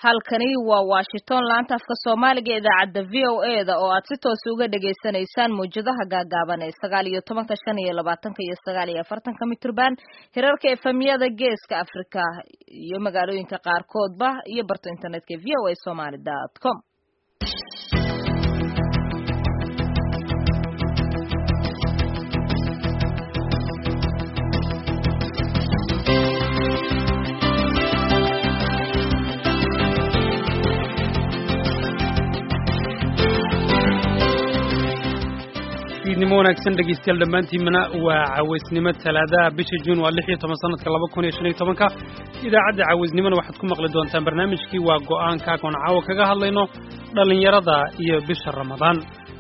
halkani waa washington laanta afka soomaaliga idaacadda v o e da oo aad si toos uga dhagaysanaysaan mawjadaha gaagaaban ee sagaal iyo tobanka shan iyo labaatanka iyo sagaal iyo afartanka mitrban hirarka efemyada geeska africa iyo magaalooyinka qaarkoodba iyo barto internetka v o a somaly dot com idnimo wanaagsan dhegeystayaal dhammaantiinmana waa cawaysnimo talaadaha bisha juun waa lix iyo toban sanadka laba kun iyo shan iyo tobanka idaacadda cawaysnimona waxaad ku maqli doontaan barnaamijkii waa go'aanka oon caawa kaga hadlayno dhallinyarada iyo bisha ramadaan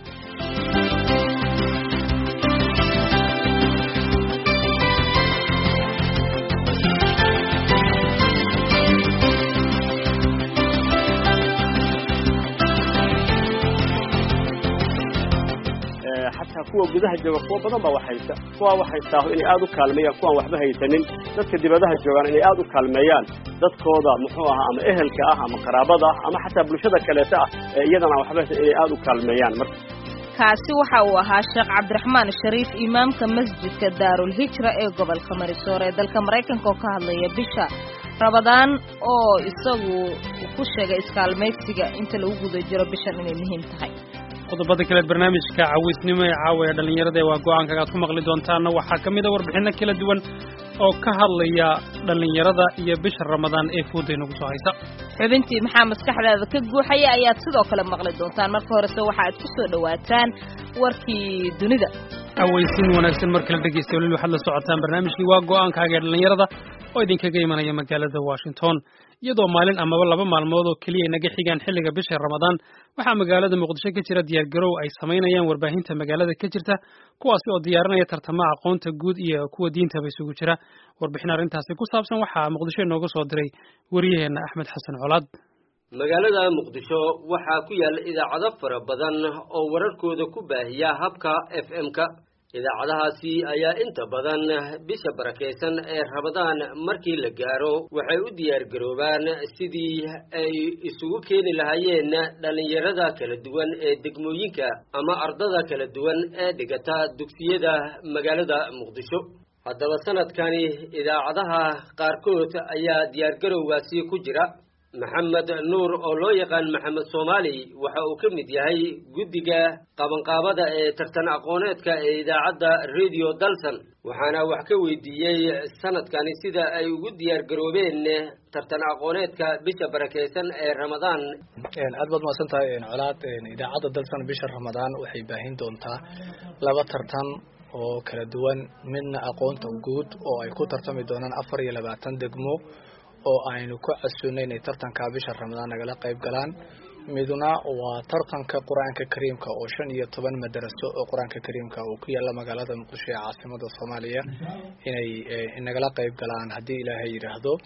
xataa kuwa gudaha jooga kuwa badan baa wax haysta kuwa wax haystaaho inay aad u kaalmeeyaan kuwaan waxba haysanin dadka dibadaha joogaan inay aad u kaalmeeyaan dadkooda muxuu ahaa ama ehelka ah ama qaraabada ah ama xataa bulshada kaleeta ah ee iyadana waxba haysta inay aad u kaalmeeyaan marka kaasi waxa uu ahaa sheekh cabdiraxmaan shariif imaamka masjidka daarul hijra ee gobolka marisoor ee dalka maraykanka oo ka hadlaya bisha rabadaan oo isagu ku sheegay iskaalmaysiga inta lagu guda jiro bishan inay muhiim tahay qodobada kaleed barnaamijka cawaysnimo ee caawa ee dhallinyarada ee waa go-aankaga aad ku maqli doontaanna waxaa ka mid a warbixinno kala duwan oo ka hadlaya dhallinyarada iyo bisha ramadaan ee fooda inagu soo haysa xubintii maxaa maskaxdaada ka guuxaya ayaad sidoo kale maqli doontaan marka horese waxa aad ku soo dhowaataan warkii dunida cawaysin wanaagsan mar kale dhegeysta waliil waxaad la socotaan barnaamijkii waa go-aankaaga ee dhallinyarada oo idinkaga imanaya magaalada washington iyadoo maalin amaba laba maalmood oo keliya naga xigaan xilliga bisha ramadaan waxaa magaalada muqdisho ka jira diyaargarow ay samaynayaan warbaahinta magaalada ka jirta kuwaasi oo diyaarinaya tartamaha aqoonta guud iyo kuwa diintaba isugu jira warbixin arrintaasi ku saabsan waxaa muqdisho inooga soo diray wariyaheenna axmed xasan colaad magaalada muqdisho waxaa ku yaalla idaacado fara badan oo wararkooda ku baahiya habka f m-ka idaacadahaasi ayaa inta badan bisha barakaysan ee rabadaan markii la gaaro waxay u diyaargaroobaan sidii ay isugu keeni lahaayeen dhallinyarada kala duwan ee degmooyinka ama ardada kala duwan ee dhigata dugsiyada magaalada muqdisho haddaba sanadkani idaacadaha qaarkood ayaa diyaargarowgaasi ku jira maxamed nuur oo loo yaqaan maxamed soomaali waxa uu ka mid yahay guddiga qabanqaabada ee tartan aqooneedka ee idaacadda radio dalson waxaana wax ka weydiiyey sanadkani sida ay ugu diyaargaroobeen tartan aqooneedka bisha barakaysan ee ramadaan aad baad mahadsan tahay colaad idaacadda dalson bisha ramadaan waxay baahin doontaa laba tartan oo kala duwan midna aqoonta guud oo ay ku tartami doonaan afar iyo labaatan degmo oo aynu ku casuunay inay tartanka bisha ramadaan nagala qayb galaan midna waa tartanka qur-aanka kariimka oo shan iyo toban madaraso oo qur-aanka kariimka uu ku yaalla magaalada muqdisho ee caasimada soomaaliya inay nagala qayb galaan haddii ilaahay yidhaahdo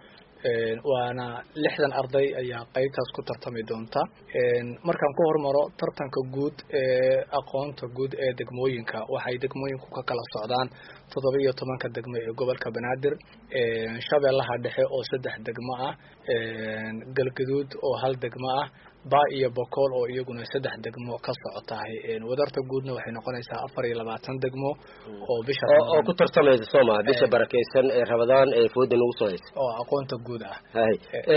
waana lixdan arday ayaa qeybtaas ku tartami doonta markaan ku hormaro tartanka guud ee aqoonta guud ee degmooyinka waxay degmooyinku ka kala socdaan toddoba iyo tobanka degmo ee gobolka banaadir shabeellaha dhexe oo saddex degmo ah galgaduud oo hal degmo ah ba iyo bokool oo iyaguna saddex degmo ka socotahay wadarta guudna waxay noqonaysaa afar iyo labaatan degmo oo bisha oo ku tartamaysa sooma bisha barakaysan ee rabadaan ee fooda nagu soo haysa oo aqoonta guud ah hay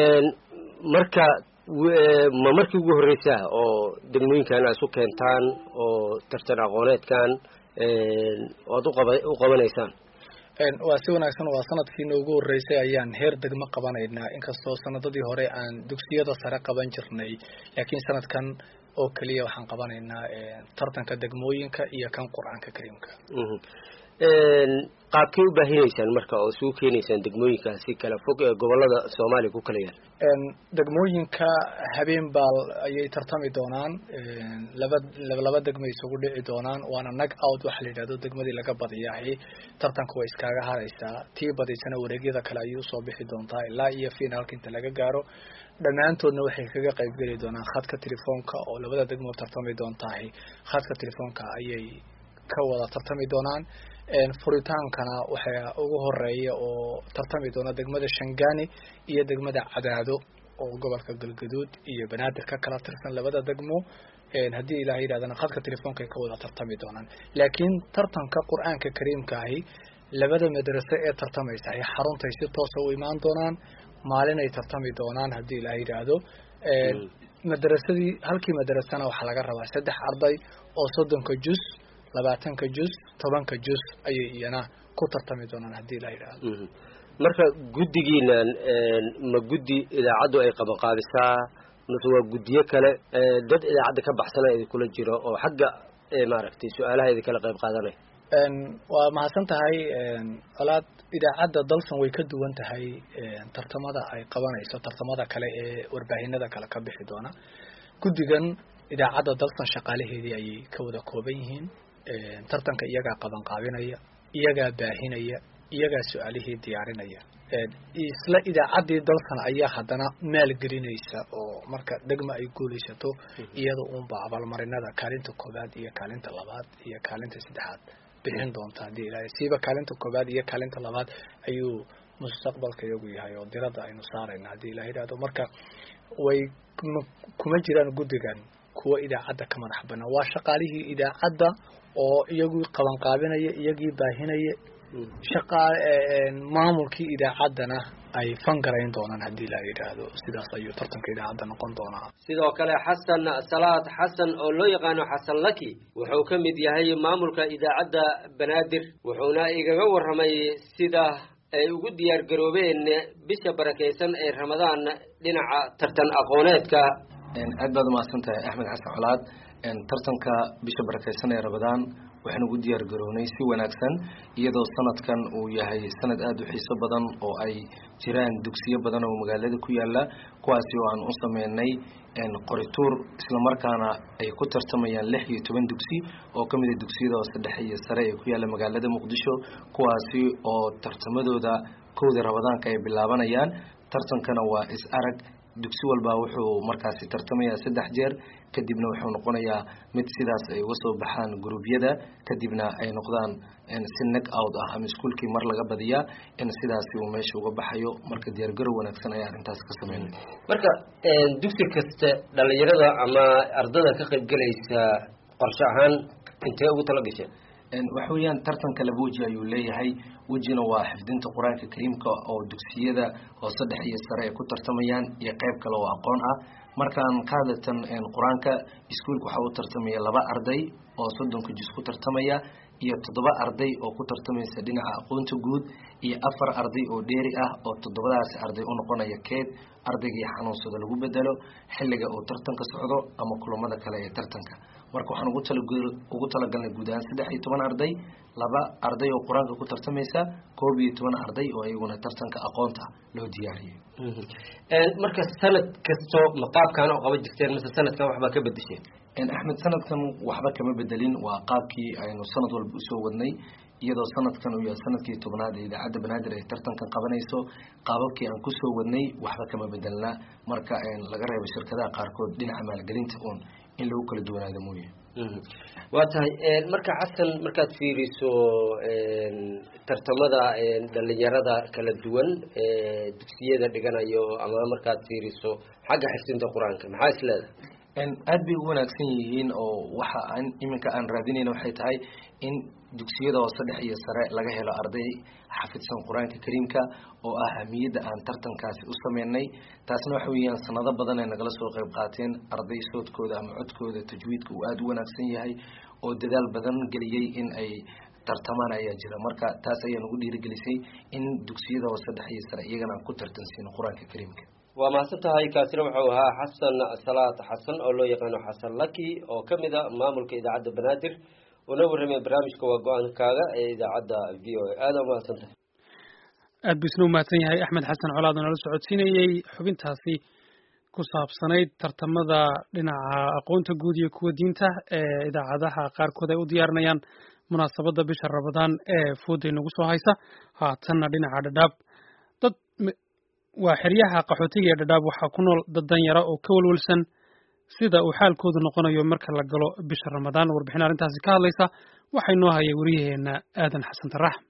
marka ma markii ugu horreysa oo degmooyinkan a isu keentaan oo tartan aqooneedkan oad uqaba u qabanaysaan waa si wanaagsan waa sanadkii noogu horreysay ayaan heer degmo qabanaynaa inkastoo sanadadii hore aan dugsiyada sare qaban jirnay laakiin sanadkan oo keliya waxaan qabanaynaa tartanka degmooyinka iyo kan qur-aanka kariimka qaabkay u baahinaysaan marka oo isugu keenaysaan degmooyinkaasi kala fog ee gobolada soomaaliya ku kala yaal degmooyinka habeen baal ayay tartami doonaan laba laba degmo isugu dhici doonaan waana nag out waxa la yidhahdo degmadii laga badiyahay tartanka way iskaaga haraysaa tii badaysana wareegyada kale ayay usoo bixi doontaa ilaa iyo finaalka inta laga gaaro dhammaantoodna waxay kaga qaybgeli doonaan khadka telefoonka oo labada degmo tartami doontahay khadka telefoonka ayay ka wada tartami doonaan furitaankana waxaa ugu horeeya oo tartami doona degmada shangani iyo degmada cadaado oo gobolka galgaduud iyo banaadir ka kala tirsan labada degmo haddii ilaah yidhahdana khadka telefoonka ay ka wada tartami doonaan laakiin tartanka qur-aanka kariimka ahi labada madrase ee tartamaysa ay xaruntay si toosa u imaan doonaan maalin ay tartami doonaan haddii ilaah yidhaahdo madrasadii halkii madrasana waxaa laga rabaa saddex arday oo soddonka jus labaatanka jus tobanka jus ayay iyana ku tartami doonaan haddii ilaah yidhaahdo marka guddigiinan ma guddi idaacaddu ay qabanqaabisaa mase waa guddiyo kale dad idaacadda ka baxsana idinkula jiro oo xagga maaragtay su-aalaha idinkala qayb qaadanaya waa mahadsan tahay colaad idaacadda dalsan way ka duwan tahay tartamada ay qabanayso tartamada kale ee warbaahinada kale ka bixi doona guddigan idaacadda dalsan shaqaalaheedii ayay ka wada kooban yihiin tartanka iyagaa qabanqaabinaya iyagaa baahinaya iyagaa su-aalihii diyaarinaya isla idaacaddii dalkan ayaa haddana maalgelinaysa oo marka degma ay guulaysato iyada uunba abaalmarinada kaalinta koobaad iyo kaalinta labaad iyo kaalinta saddexaad bixin doonta haddii ilaahay siiba kaalinta koobaad iyo kaalinta labaad ayuu mustaqbalka iyagu yahay oo diradda aynu saarayna haddii ilaha yidhahdo marka way kuma jiraan guddigan kuwa idaacadda ka madax banaan waa shaqaalihii idaacadda oo iyagii qabanqaabinaya iyagii baahinaya shaqaa maamulkii idaacaddana ay fangarayn doonaan haddii la yidhaahdo sidaas ayuu tartanka idaacadda noqon doonaa sidoo kale xasan salaad xasan oo loo yaqaano xasan laki wuxuu ka mid yahay maamulka idaacadda banaadir wuxuuna igaga warramay sida ay ugu diyaar garoobeen bisha barakaysan ee ramadaan dhinaca tartan aqooneedka aad baad umahadsan tahay axmed xasan colaad tartanka bisha barakaysan ee ramadaan waxaan ugu diyaar garownay si wanaagsan iyadoo sanadkan uu yahay sanad aada u xiiso badan oo ay jiraan dugsiyo badan oo magaalada ku yaala kuwaasi oo aan u sameynay qorituur islamarkaana ay ku tartamayaan lix iyo toban dugsi oo ka mida dugsiyada hoose dhexe iyo sare ee ku yaala magaalada muqdisho kuwaasi oo tartamadooda kowda ramadaanka ay bilaabanayaan tartankana waa is arag dugsi walba wuxuu markaasi tartamayaa saddex jeer kadibna wuxuu noqonayaa mid sidaas ay uga soo baxaan gruubyada kadibna ay noqdaan si neg out ah ama iskuolkii mar laga badiyaa in sidaasi uu meesha uga baxayo marka diyaargarow wanaagsan ayaa arrintaas ka sameynay marka dugsi kasta dhalinyarada ama ardada ka qaybgelaysa qorshe ahaan intee ugu tala gasheen waxa weeyaan tartanka laba weji ayuu leeyahay wejina waa xifdinta qur-aanka kariimka oo dugsiyada hoose dhexe iyo sare ay ku tartamayaan iyo qeyb kale oo aqoon ah markaan ka hadlatan qur-aanka iskuolka waxaa u tartamaya laba arday oo soddonka jus ku tartamaya iyo toddoba arday oo ku tartamaysa dhinaca aqoonta guud iyo afar arday oo dheeri ah oo toddobadaasi arday u noqonaya keed ardaygii xanuunsada lagu bedelo xilliga uu tartanka socdo ama kulamada kale ee tartanka marka waxaan ugu tala ugu talagalnay guud ahaan saddex iyo toban arday laba arday oo qur-aanka ku tartamaysa koob iyo toban arday oo iyaguna tartanka aqoonta loo diyaariyey marka sanad kasto ma qaabkaan oo qaba jirteen mase sanadkan waxbaa ka bedesheen axmed sanadkan waxba kama bedelin waa qaabkii aynu sanad walba usoo wadnay iyadoo sanadkan uu yahay sanadkii tobnaad ee idaacadda banaadir ay tartankan qabanayso qaababkii aan kusoo wadnay waxba kama bedelna marka laga reebo shirkadaha qaarkood dhinaca maalgelinta uun in lagu kala duwanaado mooye waa tahay marka xasan markaad fiiriso tartamada dhalinyarada kala duwan dugsiyada dhiganayo ama markaad fiiriso xagga xifdinta qur-aanka maxaa is leedahay aad bay u wanaagsan yihiin oo waxa aan iminka aan raadinayna waxay tahay in dugsiyada hoose dhex iyo sare laga helo arday xafidsan qur-aanka kariimka oo ah ahmiyadda aan tartankaasi u sameynay taasna waxa weeyaan sanado badan ay nagala soo qayb qaateen arday soodkooda ama codkooda tajwiidka uu aada u wanaagsan yahay oo dadaal badan geliyey in ay tartamaan ayaa jira marka taas ayaa nagu dhiirigelisay in dugsiyada hoose dhex iyo sare iyagana aan ku tartansiino qur-aanka kariimka waa mahadsan tahay kaasina wuxuu ahaa xasan salaad xasan oo loo yaqaano xasan laki oo ka mid a maamulka idaacadda banaadir una warramay barnaamijka waa go-aankaaga ee idaacadda v o a aada umahadsan tahay aad buu isna umahadsan yahay axmed xasan colaad oo nala socodsiinayey xubintaasi ku saabsanayd tartamada dhinaca aqoonta guud iyo kuwa diinta ee idaacadaha qaarkood ay u diyaarinayaan munaasabadda bisha rabadaan ee fooday nagu soo haysa haatanna dhinaca dhadhaab dad waa xeryaha qaxootiga ee dhadhaab waxaa ku nool dad danyara oo ka walwalsan sida uu xaalkoodu noqonayo marka la galo bisha ramadaan warbixin arrintaasi ka hadlaysa waxay noo hayay wariyaheena aadan xasan tarax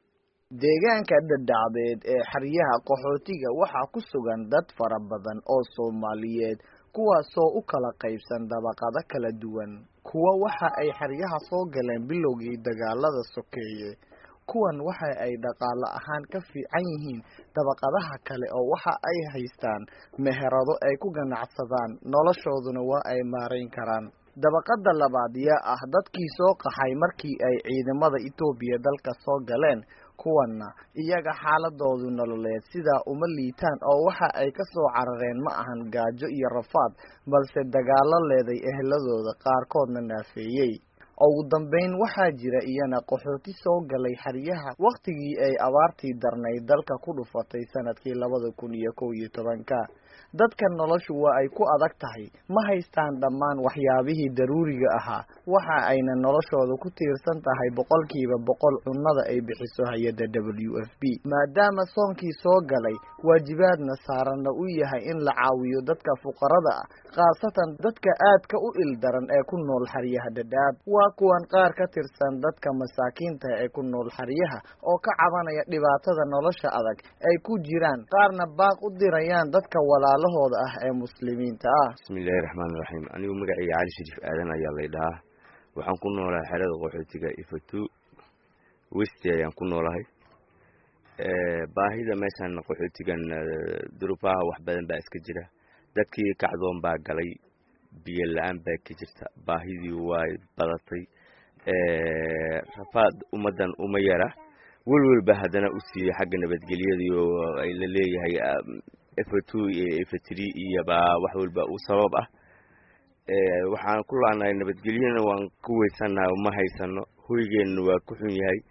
deegaanka dhadhacdeed ee xeryaha qaxootiga waxaa ku sugan dad fara badan oo soomaaliyeed kuwaasoo u kala qaybsan dabaqado kala duwan kuwa waxa ay xeryaha soo galeen bilowgii dagaalada sokeeye kuwan waxa ay dhaqaale ahaan ka fiican yihiin dabaqadaha kale oo waxa ay haystaan meherado ay ku ganacsadaan noloshooduna waa ay maarayn karaan dabaqada labaad yaa ah dadkii soo qaxay markii ay ciidamada etoobiya dalka soo galeen kuwanna iyaga xaaladoodu nololeed sidaa uma liitaan oo waxa ay ka soo carareen ma ahan gaajo iyo rafaad balse dagaalo leeday eheladooda qaarkoodna naafeeyey ugu dambeyn waxaa jira iyana qaxooti soo galay xeryaha wakhtigii ay abaartii darnayd dalka ku dhufatay sanadkii labada kun iyo kow iyo tobanka dadka noloshu waa ay ku adag tahay ma haystaan dhammaan waxyaabihii daruuriga ahaa waxa ayna noloshooda ku tiirsan tahay boqolkiiba boqol cunnada ay bixiso hay-adda w f b maadaama soonkii soo galay waajibaadna saaranna u yahay in la caawiyo dadka fuqarada ah khaasatan dadka aadka u ildaran ee ku nool xeryaha dhadhaab waa kuwan qaar ka tirsan dadka masaakiinta ee ku nool xeryaha oo ka cabanaya dhibaatada nolosha adag ay ku jiraan qaarna baaq u dirayaan dadka walaalahooda ah ee muslimiinta ah bismillahi raxmaani raxiim anigu magacayga cali shariif aadan ayaa lay dhahaa waxaan ku noolahay xerada qaxootiga ifatu westi ayaan ku noolahay baahida meeshan qaxootigan duruufaha wax badan baa iska jira dadkii kacdoon baa galay biyo la-aan baa ka jirta baahidii way badatay rafaad ummaddan uma yara welwelba haddana u siiyey xagga nabadgelyadii oo ay la leeyahay efa two iyo efa tree iyo baa wax walba u sabab ah waxaan ku laanahay nabadgelyana waan ku weysanaha ma haysano hoygeenna waa ku xun yahay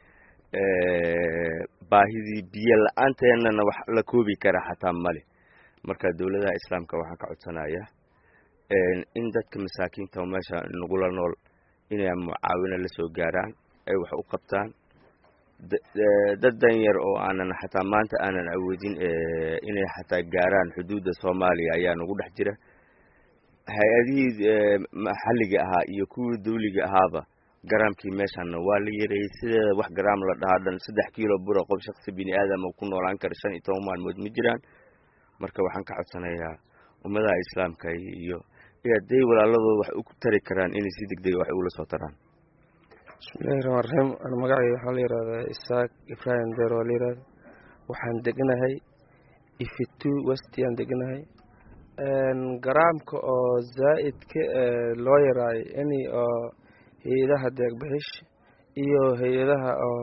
baahidii biyo la-aanteennana wax la koobi kara xataa male marka dowladaha islaamka waxaan ka codsanayaa in dadka masaakiinta meesha nagula nool inay mucaawino la soo gaaraan ay wax u qabtaan dad danyar oo aanan xataa maanta aanan awoodin inay xataa gaaraan xuduudda soomaaliya ayaa nagu dhex jira hay-adihii maxalliga ahaa iyo kuwii dawliga ahaaba garaamkii meeshanna waa la yareeyey sideeda wax garaam la dhahaa dhan saddex kiilo bura qof shaksi bini aadama ku noolaan kara shan iyo toban maalmood ma jiraan marka waxaan ka codsanayaa ummadaha islaamka iyo hadday walaaladooda wax u tari karaan inay si deg dega wax ugula soo taraan bismillahi raxmaan raxiim an magacayga waxaa la yihahdaa isaaq ibrahim deer waa la yihahda waxaan deganahay ifitu westi aan deganahay garaamka oo zaa'idka loo yaraayo ini oo hay-adaha deegbixish iyo hay-adaha oo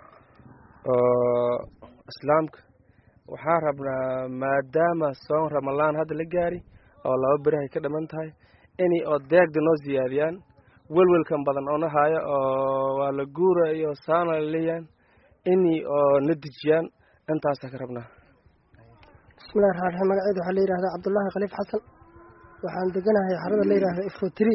oo islaamka waxaan rabnaa maadaama soon ramalaan hadda la gaari oo laba berihay ka dhiman tahay inay oo deegda noo siyaadiyaan welwelkan badan oo na haayo oo waa la guura iyo saana la leeyaan inay oo na dejiyaan intaasaa ka rabnaa bismillahi raxmaan raxiim magaceedu waxaa la yihahdaa cabdullaahi khaliif xasan waxaan deganahay xarada la yihahda ifrotri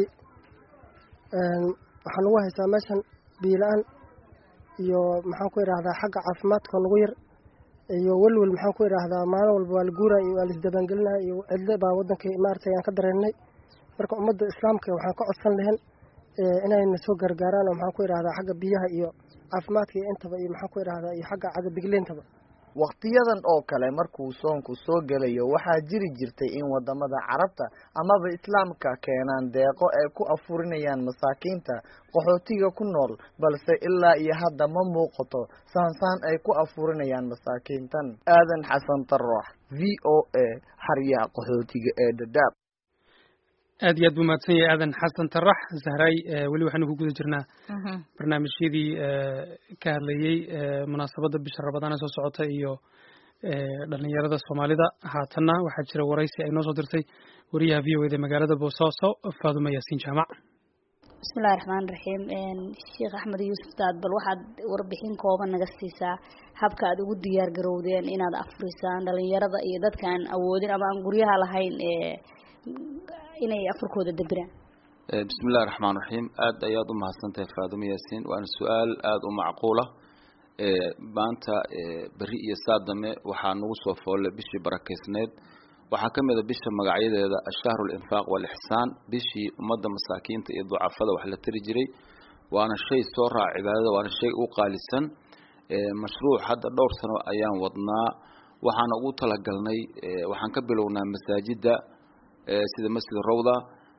waxaan ugu haystaa meeshan biila-aan iyo maxaan ku idhaahdaa xagga caafimaadka nagu yar iyo welwel maxaan ku idhaahdaa maalin walba waa la guuraya iyo waa laisdabaangelinaya iyo cidle baa waddankii maaragtay aan ka dareennay marka ummadda islaamka waxaan ka codsan lahayn inayna soo gargaaraan oo maxaan ku idhahdaa xagga biyaha iyo caafimaadka iyo intaba iyo maxaan ku idhahdaa iyo xagga cagabigleentaba wakhtiyadan oo kale markuu soonku soo gelayo waxaa jiri jirtay in wadamada carabta amaba islaamka keenaan deeqo ay ku afurinayaan masaakiinta qaxootiga ku nool balse ilaa iyo hadda ma muuqato saansaan ay ku afurinayaan masaakiintan aadan xasan taroox v o a xaryaha qaxootiga ee dadaab aad iyo aad buu mahadsan yahay aadan xasan tarax zahray weli waxaynu ku guda jirnaa barnaamijyadii ka hadlayey munaasabadda bisha rabadaan ee soo socota iyo dhalinyarada soomaalida haatanna waxaa jira waraysi ay noo soo dirtay wariyaha v o eda magaalada boosaaso faaduma yaasiin jaamac bismillahi raxmaan raxiim sheekh axmed yuusuf daad bal waxaad warbixin kooban naga siisaa habka aad ugu diyaar garowdeen inaad afurisaan dhalinyarada iyo dadka aan awoodin ama aan guryaha lahayn inay afurkooda dabiraan bismillahi raxmaan raxiim aada ayaad u mahadsantahay faadumo yaasiin waana su-aal aada u macquula maanta beri iyo saadame waxaa nagu soo foollay bishii barakeysneed waxaa ka mid a bisha magacyadeeda ashahru linfaaq walixsaan bishii ummadda masaakiinta iyo ducafada wax la tari jiray waana shay soo raaca cibaadada waana shay u qaalisan mashruuc hadda dhowr sano ayaan wadnaa waxaan ugu talagalnay waxaan ka bilownaa masaajida sida masjid rawda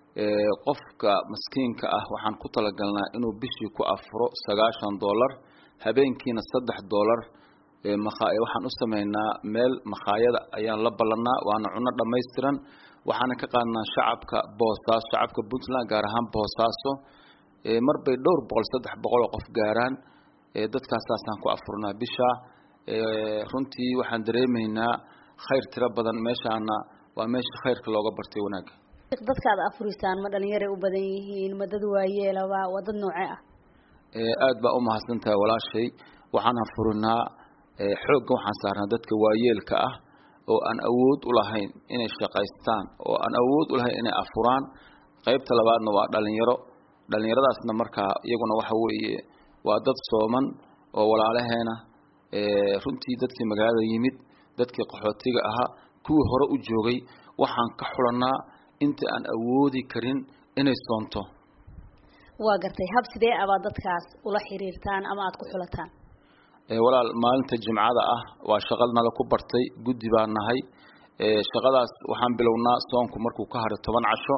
qofka maskiinka ah waxaan ku talagalnaa inuu bishii ku afuro sagaashan dollar habeenkiina saddex dollar waxaan u sameynaa meel makhaayada ayaan la ballanaa waana cunno dhammaystiran waxaana ka qaadnaa shacabka boosaaso shacabka puntland gaar ahaan boosaaso mar bay dhowr boqol saddex boqol oo qof gaaraan dadkaasaasaan ku afurnaa bisha runtii waxaan dareemaynaa khayr tiro badan meeshaana waa meesha khayrka looga bartay wanaagga dadka aad afurisaan ma dhalinyaray u badan yihiin ma dad waayeelaba waa dad noocee ah aad baa umahadsan tahay walaashay waxaan afurinaa xoogga waxaan saarnaa dadka waayeelka ah oo aan awood u lahayn inay shaqaystaan oo aan awood u lahayn inay afuraan qaybta labaadna waa dhalinyaro dhalinyaradaasna markaa iyaguna waxa weeye waa dad sooman oo walaalaheena runtii dadkii magaalada yimid dadkii qaxootiga ahaa kuwii hore u joogay waxaan ka xulanaa inta aan awoodi karin inay soonto waa gartay hab sidee abaad dadkaas ula xiriirtaan ama aada ku xulataan walaal maalinta jimcada ah waa shaqad nala ku bartay guddi baan nahay shaqadaas waxaan bilownaa soonku markuu ka haray toban casho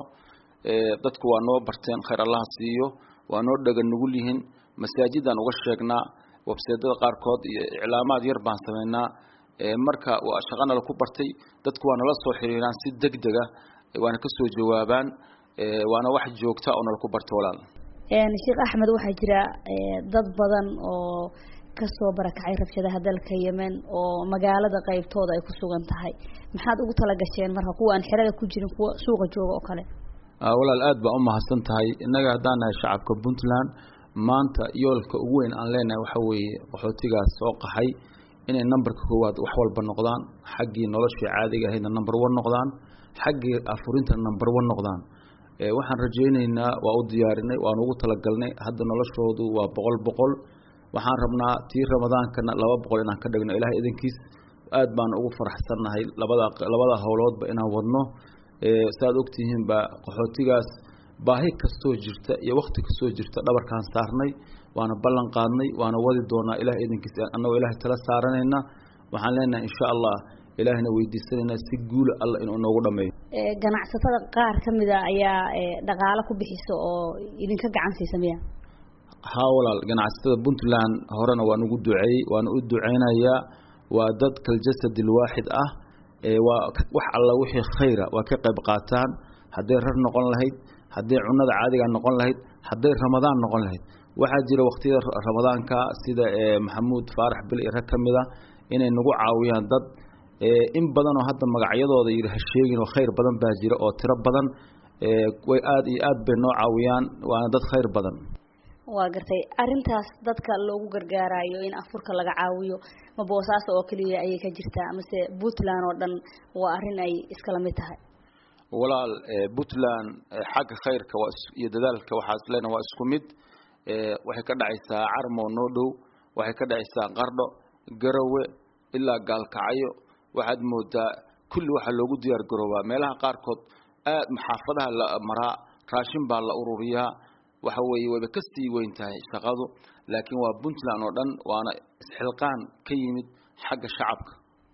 dadku waa noo barteen khayr allaha siiyo waa noo dhaga nugul yihiin masaajidaan uga sheegnaa webseedada qaarkood iyo iclaamaad yar baan sameynaa marka waa shaqa nala ku bartay dadku waa nala soo xiriiraan si deg dega waana kasoo jawaabaan waana wax joogta oo nala ku barta walaal sheekh axmed waxaa jira dad badan oo kasoo barakacay rabshadaha dalka yemen oo magaalada qaybtooda ay ku sugan tahay maxaad ugu talagasheen marka kuwa aan xerada ku jirin kuwa suuqa jooga oo kale walaal aad baa umahadsan tahay innaga haddaan nahay shacabka puntland maanta yoolka ugu weyn aan leenahay waxa weeye qaxootigaas soo qaxay inay numberka koowaad wax walba noqdaan xaggii noloshii caadiga ahaydna number one noqdaan xaggii afurinta number one noqdaan waxaan rajaynaynaa waa u diyaarinay waan ugu talagalnay hadda noloshoodu waa boqol boqol waxaan rabnaa tii ramadaankana laba boqol inaan ka dhigno ilahay idankiis aad baan ugu faraxsannahay labada labada howloodba inaan wadno saaad ogtihiin baa qaxootigaas baahi kastoo jirta iyo wakti kastoo jirta dhabarkaan saarnay waana ballan qaadnay waana wadi doonaa ilahay idankiis annagoo ilahay tala saaranayna waxaan leenahay insha allah ilaahina weydiisanaynaa si guula alla inuu noogu dhameeyo ganacsatada qaar ka mida ayaa dhaqaalo ku bixisa oo idinka gacan siisa miya haa walaal ganacsatada puntland horena waan ugu duceeyey waana u duceynayaa waa dad kaljasad ilwaaxid ah waa wax alla wixii khayra waa ka qayb qaataan hadday rar noqon lahayd hadday cunada caadiga noqon lahayd hadday ramadaan noqon lahayd waxaa jira waqtiyada ramadaanka sida maxamuud faarax bil iyo rag ka mid a inay nagu caawiyaan dad in badan oo hadda magacyadooda yidhi ha sheegin oo khayr badan baa jira oo tiro badan way aad iyo aad bay noo caawiyaan waana dad khayr badan waa gartay arrintaas dadka loogu gargaarayo in afurka laga caawiyo ma boosaaso oo keliya ayay ka jirtaa mase puntland oo dhan waa arrin ay iskala mid tahay walaal puntland xagga khayrka waa iyo dadaalka waxaa isleena waa isku mid waxay ka dhacaysaa carmo noo dhow waxay ka dhacaysaa qardho garowe ilaa gaalkacyo waxaad moodaa kulli waxaa loogu diyaar garoobaa meelaha qaarkood aad maxaafadaha la maraa raashin baa la ururiyaa waxa weeye wayba ka sii weyn tahay shaqadu laakiin waa puntland oo dhan waana isxilqaan ka yimid xagga shacabka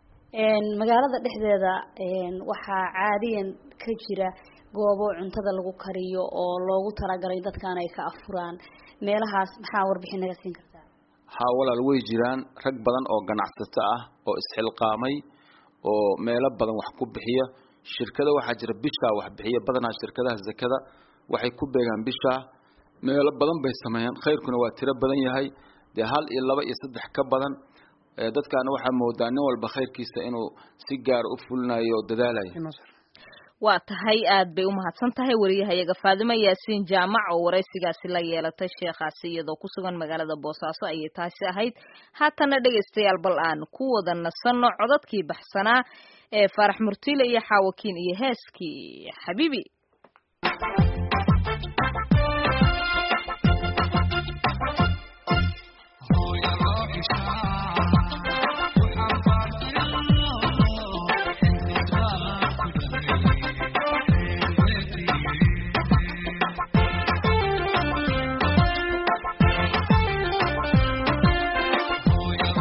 magaalada dhexdeeda waxaa caadiyan ka jira goobo cuntada lagu kariyo oo loogu talagalay dadkan ay ka afuraan meelahaas maxaa warbixin naga siin kartaa haa walaal way jiraan rag badan oo ganacsato ah oo isxilqaamay oo meelo badan wax ku bixiya shirkada waxaa jira bishaa wax bixiya badanaa shirkadaha zakada waxay ku beegaan bishaa meelo badan bay sameeyaan khayrkuna waa tiro badan yahay dee hal iyo laba iyo saddex ka badan dadkaana waxaa moodaa nin walba khayrkiisa inuu si gaara u fulinayo o dadaalayo waa tahay aad bay umahadsan tahay wariyahayaga faadimo yaasiin jaamac oo waraysigaasi la yeelatay sheekhaasi iyadoo ku sugan magaalada boosaaso ayay taasi ahayd haatana dhegaystayaal bal aan ku wada nasanno codadkii baxsanaa ee faarax murtiile iyo xaawakiin iyo heeskii xabiibi Oh, yeah.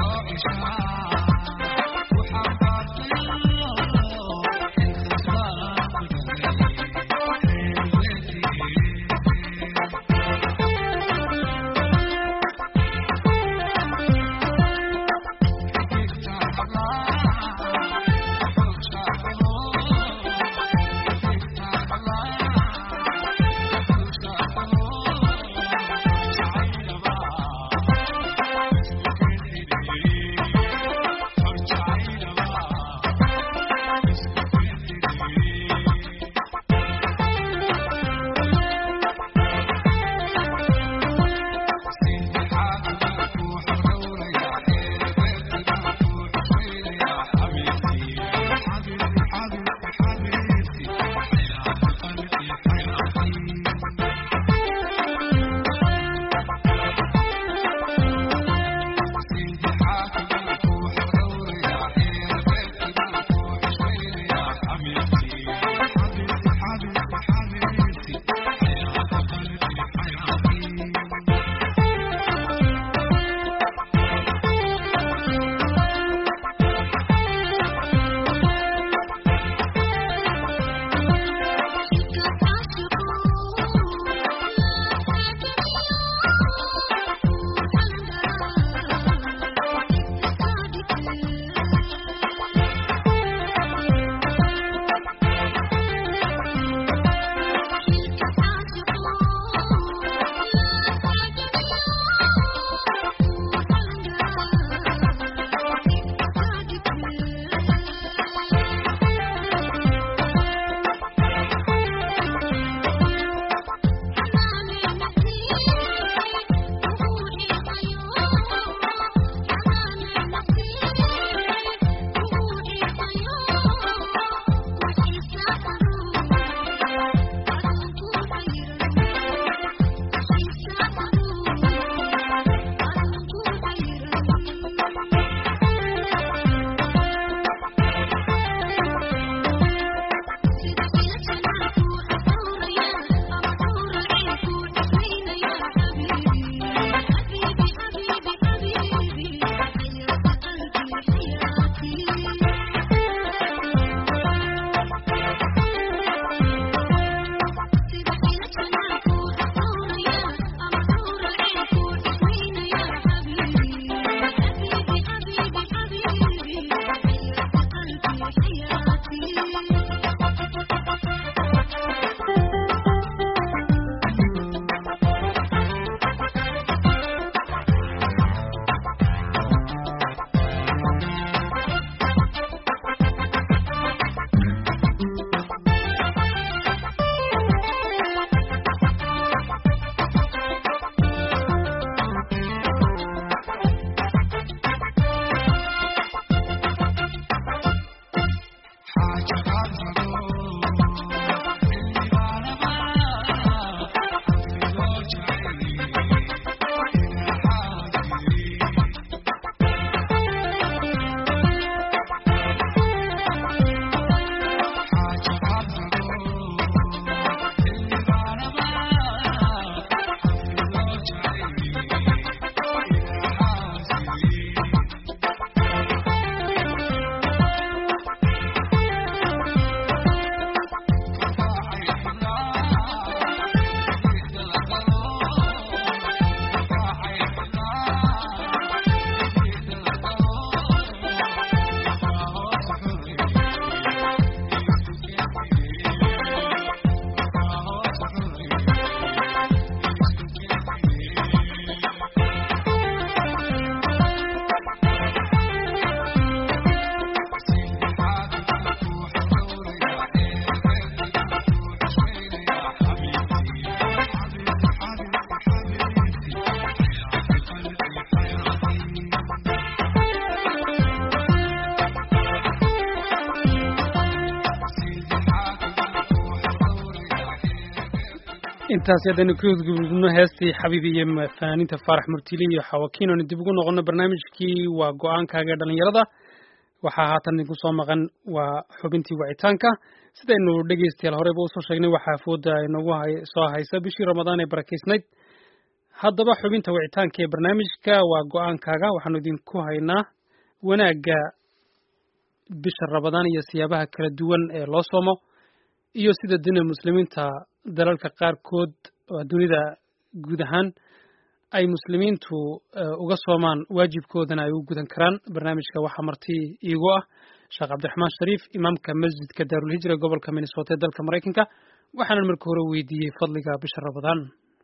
intaasi haddaynu ka gudgudubno heestii xabiib iyo fanaaniinta faarax murtili iyo xawakiin oonu dib ugu noqono barnaamijkii waa go-aankaaga dhalinyarada waxaa haatan idinku soo maqan waa xubintii wacitaanka sidaynu dhegeystayaal horeyba usoo sheegnay waxaa fooda inagu soo haysa bishii ramadaan ee barakeysnayd haddaba xubinta wicitaanka ee barnaamijka waa go-aankaaga waxaanu idinku haynaa wanaagga bisha ramadaan iyo siyaabaha kala duwan ee loo soomo iyo sida dina muslimiinta dalalka qaarkood oo dunida guud ahaan ay muslimiintu uga soomaan waajibkoodana ay u gudan karaan barnaamijka waxaa marti iigu ah sheekh cabdiraxmaan shariif imaamka masjidka daarulhijra gobolka minnesota ee dalka maraykanka waxaanan marka hore weydiiyey fadliga bisha ramadaan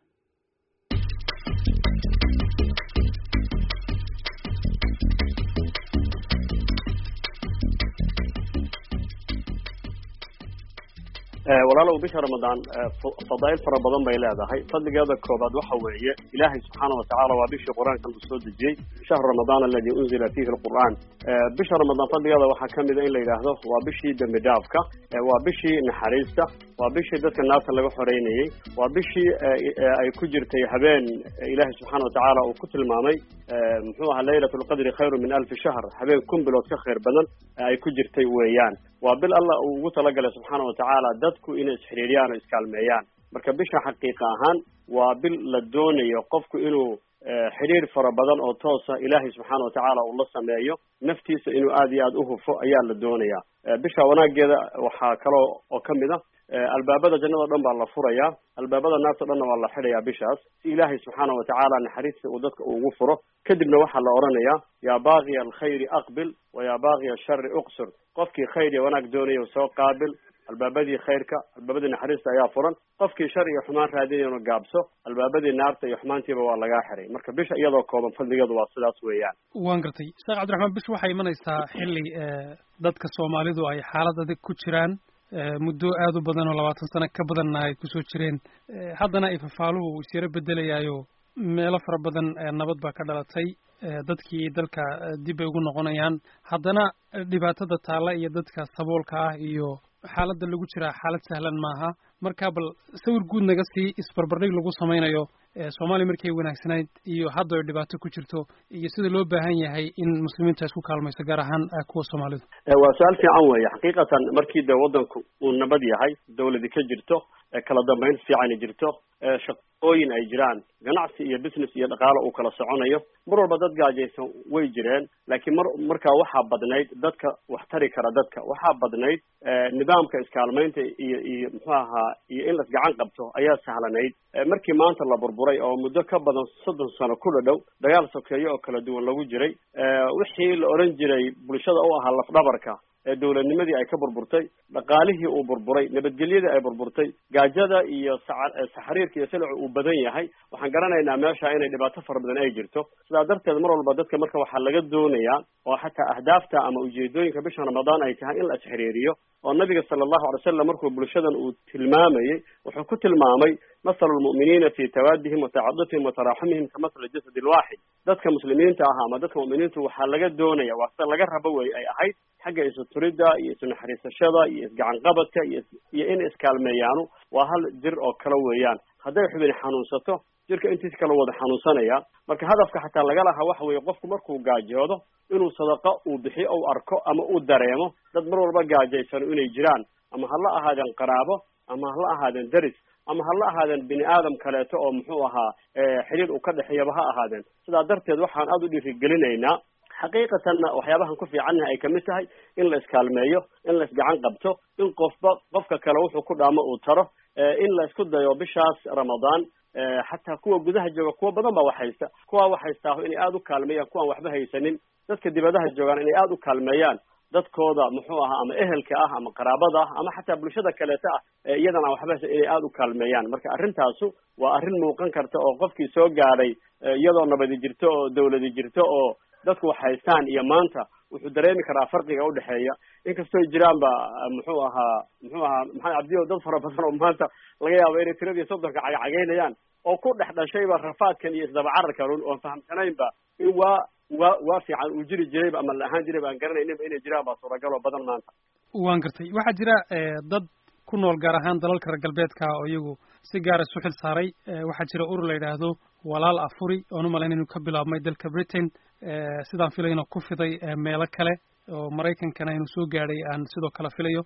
walaalow bisha ramadaan fadaa'il fara badan bay leedahay fadligeeda koobaad waxa weeye ilaahay subxaana watacaala waa bishii qur-aankan uu soo dejiyey shahru ramadaan aladi unzila fiihi alqur'aan bisha ramadaan fadligeeda waxaa ka mida in la yidhaahdo waa bishii dembi dhaafka waa bishii naxariista waa bishii dadka naarta laga xoreynayey waa bishii ay ku jirtay habeen ilaahay subxaana watacaala uu ku tilmaamay muxuu ahaa laylat lqadri khayru min alfi shahr habeen kun bilood ka khayr badan ay ku jirtay weeyaan waa bil allah uu ugu talagalay subxaana watacaala dadku inay isxiriiriyaan oo iskaalmeeyaan marka bisha xaqiiqa ahaan waa bil la doonayo qofku inuu xidhiir fara badan oo toosa ilaahay subxaana watacaala uu la sameeyo naftiisa inuu aada iyo aada uhufo ayaa la doonaya bisha wanaageeda waxaa kaloo oo kamid a albaabada jannada o dhan baa la furayaa albaabada naarta o dhanna waa la xidhayaa bishaas si ilaahay subxaana watacaala naxariista uu dadka ugu furo kadibna waxaa la odhanayaa yaa baaqiya alkhayri aqbil wa yaa baaqiya ashari uqsur qofkii khayr iyo wanaag doonaya soo qaabil albaabadii khayrka albaabadii naxariista ayaa furan qofkii shar iyo xumaan raadinayana gaabso albaabadii naarta iyo xumaantiiba waa lagaa xiray marka bisha iyadoo kooban fadligeedu waa sidaas weeyaan waan gartay sheekh cabdiraxmaan bish waxay imanaysaa xilli dadka soomaalidu ay xaalad adag ku jiraan muddo aada u badan oo labaatan sano ka badanna ay kusoo jireen haddana ay fafaaluhu isyaro bedelayaayo meelo fara badan nabad baa ka dhalatay dadkii dalka dib bay ugu noqonayaan haddana dhibaatada taalla iyo dadka saboolka ah iyo xaaladda lagu jiraa xaalad sahlan maaha marka bal sawir guud naga sii isbarbardhig lagu samaynayo soomaaliya markay wanaagsanayd iyo hadda ay dhibaato ku jirto iyo sida loo baahan yahay in muslimiinta isku kaalmayso gaar ahaan kuwa soomaalidu waa su-aal fiican weeye xaqiiqatan markii de waddanku uu nabad yahay dawladi ka jirto kala dambayn fiican jirto shaqooyin ay jiraan ganacsi iyo business iyo dhaqaalo uu kala soconayo mar walba dad gaajaysan way jireen laakiin mar markaa waxaa badnayd dadka wax tari kara dadka waxaa badnayd nidaamka iskaalmaynta iyo iyo muxuu ahaa iyo in las gacan qabto ayaa sahlanayd markii maanta la burburay oo muddo ka badan soddon sano ku dhadhow dagaal sokeeyo oo kala duwan lagu jiray wixii la odhan jiray bulshada u ahaa lafdhabarka ee dawladnimadii ay ka burburtay dhaqaalihii uu burburay nabadgelyadii ay burburtay gaajada iyo saxariirka iyo silicu uu badan yahay waxaan garanaynaa meesha inay dhibaato fara badan ay jirto sidaa darteed mar walba dadka marka waxaa laga doonayaa oo xataa ahdaafta ama ujeedooyinka bisha ramadaan ay tahay in la isxiriiriyo oo nabiga sala allahu alay wasalam markuu bulshadan uu tilmaamayey wuxuu ku tilmaamay masalu lmu'miniina fi tawaadihim wa tacadufihim wa taraaxumihim ka masali jasadi lwaaxid dadka muslimiinta ah ama dadka mu'miniintu waxaa laga doonaya waa sida laga rabo wey ay ahayd xagga isu turidda iyo isu naxariisashada iyo isgacanqabadka iyo iyo in iskaalmeeyaanu waa hal jir oo kale weeyaan hadday xubin xanuunsato jirka intiis kala wada xanuunsanaya marka hadafka xataa laga lahaa waxa weeye qofku markuu gaajoodo inuu sadaqo uu bixiyo ou arko ama uu dareemo dad mar walba gaajaysano inay jiraan ama hala ahaadeen qaraabo ama hala ahaadeen deris ama hala ahaadeen bini aadam kaleeto oo muxuu ahaa xiriir uu ka dhexeeyaba ha ahaadeen sidaa darteed waxaan aada u dhiirigelinaynaa xaqiiqatanna waxyaabahan ku fiicannaha ay kamid tahay in la iskaalmeeyo in la isgacan qabto in qofba qofka kale wuxuu ku dhaamo uu taro in la isku dayo bishaas ramadaan xataa kuwa gudaha jooga kuwa badan baa wax haysta kuwa wax haystaaho inay aada u kaalmeeyaan kuwaan waxba haysanin dadka dibadaha joogaan inay aada u kaalmeeyaan dadkooda muxuu ahaa ama ehelka ah ama qaraabada ah ama xataa bulshada kaleeta ah iyadan aan waxba haysan inay aada u kaalmeeyaan marka arrintaasu waa arrin muuqan karta oo qofkii soo gaadhay iyadoo nabadi jirto oo dawladi jirto oo dadku wax haystaan iyo maanta wuxuu dareemi karaa farqiga udhexeeya inkastoo jiraan ba muxuu ahaa muxuu ahaa maxamed cabdiyo dad fara badan oo maanta laga yaabo inay tiradii soddonka cagacagaynayaan oo ku dhex dhashayba rafaadkan iyo isdabacararkan un oon fahamsanaynba in waa waa waa fiican uu jiri jirayba ama la ahaan jirayba aan garanayninba inay jiraan baa suuragal oo badan maanta waan gartay waxaa jira dad ku nool gaar ahaan dalalka reer galbeedka oo iyagu si gaara isu xil saaray waxaa jira urur la yidhaahdo walaal afuri oon u malayn inuu ka bilaabmay dalka britain sidaan filayno ku fiday meelo kale oo maraykankana inuu soo gaadhay aan sidoo kale filayo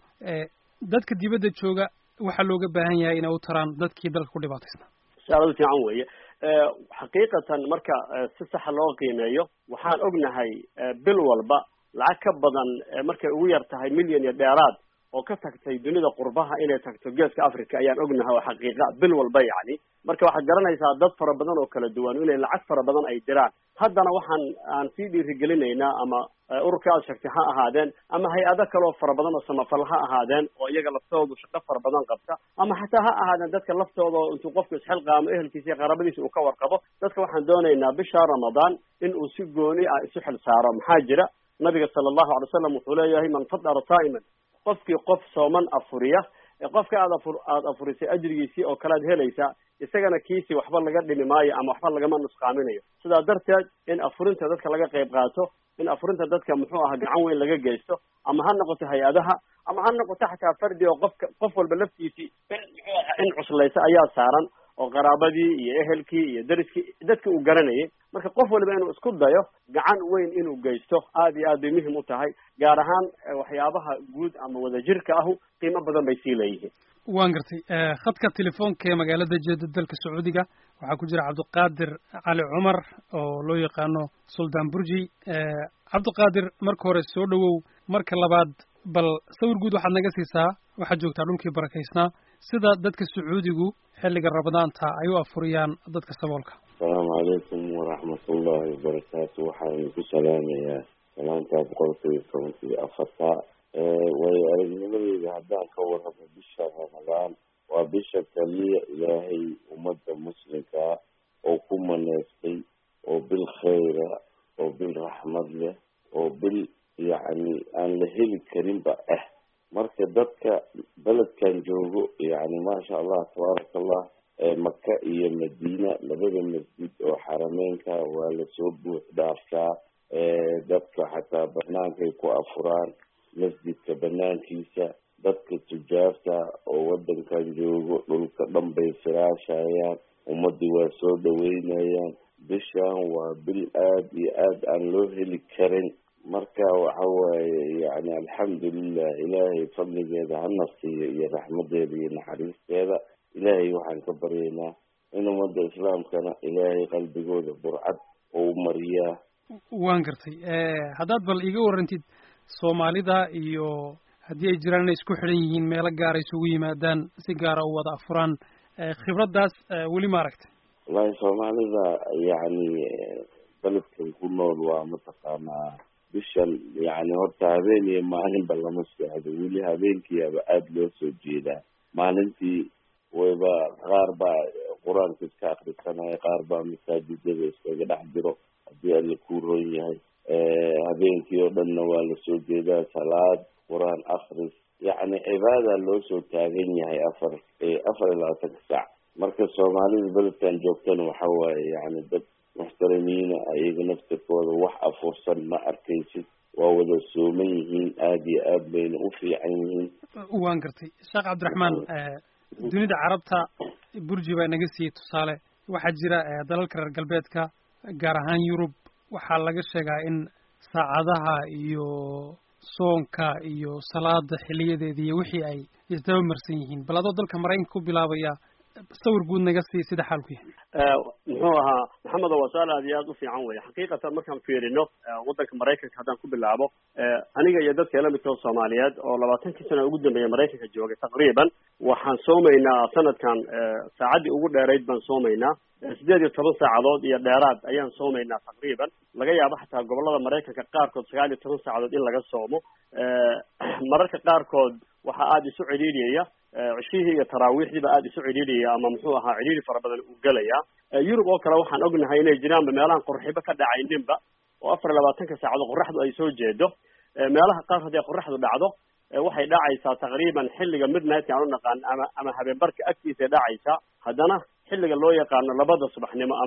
dadka dibadda jooga waxaa looga baahan yahay inay u taraan dadkii dalka ku dhibaataysnaa su-aaladu fiican weeye xaqiiqatan marka si saxa loo qiimeeyo waxaan ognahay bil walba lacag ka badan markay ugu yar tahay milyan iyo dheeraad oo ka tagtay dunida qurbaha inay tagto geeska africa ayaan ognahay oo xaqiiqa bil walba yacni marka waxaad garanaysaa dad fara badan oo kala duwan inay lacag fara badan ay diraan haddana waxaan aan sii dhiirigelinaynaa ama ururka aad sheegtay ha ahaadeen ama hay-ado kaleoo fara badan oo samafal ha ahaadeen oo iyaga laftoodu shaqo fara badan qabta ama xataa ha ahaadeen dadka laftooda oo intuu qofku isxilqaamo ehelkiisa iyo qaraabadiisa uu ka warqabo dadka waxaan doonaynaa bisha ramadaan in uu si gooni ah isu xil saaro maxaa jira nabiga sala allahu alay wasalam wuxuu leeyahay man fadara saa'iman qofkii qof sooman afuriya ee qofka aad afur aada afurisay ajrigiisii oo kale ad helaysaa isagana kiisii waxba laga dhimi maayo ama waxba lagama nusqaaminayo sidaa darteed in afurinta dadka laga qayb qaato in afurinta dadka muxuu aha gacan weyn laga geysto ama ha noqoto hay-adaha ama ha noqoto xataa fardi oo qofka qof walba laftiisii in muxuu aha in cuslaysa ayaa saaran oo qaraabadii iyo ehelkii iyo dariskii dadki uu garanayay marka qof waliba inuu isku dayo gacan weyn inuu geysto aad iyo aad bay muhim u tahay gaar ahaan waxyaabaha guud ama wadajirka ahu qiimo badan bay sii leeyihiin waan gartay khadka telefoonka ee magaalada jeeda dalka sacuudiga waxaa ku jira cabdiqaadir cali cumar oo loo yaqaano suldaan burji cabdiqaadir marka hore soo dhowow marka labaad bal sawir guud waxaad naga siisaa waxaad joogtaa dhulkii barakaysnaa sida dadka sacuudigu xilliga ramadaanta ay u afuriyaan dadka saboolka asalaamu calaykum waraxmatullaahi wabarakaatu waxaan ku salaamayaa salaanta boqolkiiba toban iyo afarta waayo aragnimadeyda haddaan ka warramo bisha ramadaan waa bisha kaliya ilaahay ummadda muslimkaa oo ku maneystay oo bil khayra oo bil raxmad leh oo bil yacni aan la heli karinba ah marka dadka beledkan joogo yani maasha allah tabaaraka allah maka iyo madiina labada masjid oo xarameynka waa lasoo buux dhaaftaa dadka xataa banaankay ku afuraan masjidka banaankiisa dadka tujaarta oo wadankan joogo dhulka dhan bay firaashayaan ummadii waa soo dhaweynayaan bishan waa bil aada iyo aada aan loo heli karin marka waxa waaye yani alxamdulilah ilaahay fadligeeda hana siiyo iyo raxmadeeda iyo naxariisteeda ilaahay waxaan ka baryaynaa in ummadda islaamkana ilaahay qalbigooda burcad ou mariyaa waan gartay haddaad bal iiga warrantid soomaalida iyo haddii ay jiraan inay isku xidhan yihiin meelo gaara isugu yimaadaan si gaara u wada afuraan khibraddaas weli ma aragtay wallahi soomaalida yacni beledkan ku nool waa mataqaanaa bishan yani horta habeen iyo maalinba lama seexdo weli habeenkiiaba aada loo soo jeedaa maalintii wayba qaar baa qur-aanka iska akrisanaya qaar baa masaajidada iskaga dhex jiro haddii alla kuu ron yahay habeenkii oo dhanna waa lasoo jeedaa salaad qur-aan akris yacni cibaada loo soo taagan yahay afar afar iyo labaatanka saac marka soomaalida beledkan joogtana waxa waaye yani dad muxtaramiina ayaga naftirkooda wax afursan ma arkaysid waa wada sooman yihiin aada iyo aad bayna u fiican yihiin waan gartay sheekh cabdiraxmaan dunida carabta burji baa naga siiyey tusaale waxaa jira dalalka reer galbeedka gaar ahaan yurub waxaa laga sheegaa in saacadaha iyo soonka iyo salaada xiliyadeeda iyo wixii ay isdaba marsan yihiin bal adoo dalka maraykanka ku bilaabaya sawir guud naga sii sida xaalku yahay muxuu ahaa maxamedo waa su-aal aad iyo aad u fiican wey xaqiiqatan markaan fiirino waddanka maraykanka haddaan ku bilaabo aniga iyo dadka ila midkao soomaaliyeed oo labaatankii sana ugu dambeeya maraykanka joogay taqriiban waxaan soomaynaa sanadkan saacaddii ugu dheerayd baan soomaynaa sideed iyo toban saacadood iyo dheeraad ayaan soomaynaa taqriiban laga yaabo xataa gobolada maraykanka qaarkood sagaal iyo toban saacadood in laga soomo mararka qaarkood waxaa aada isu cidhiidhiyaya cishihii iyo taraawiixdiiba aada isu cidhiidhiyaya ama muxuu ahaa cidhiidhi fara badan uu gelaya yurub oo kale waxaan ognahay inay jiraanba meelahan qorxibo ka dhacayninba oo afar iyo labaatanka saacadood qoraxdu ay soo jeedo meelaha qaar haddii qoraxdu dhacdo waxay dhacaysaa taqriiban xilliga midnightka aan u naqaan ama ama habeenbarka agtiisay dhacaysaa haddana xilliga loo yaqaano labada subaxnimo ama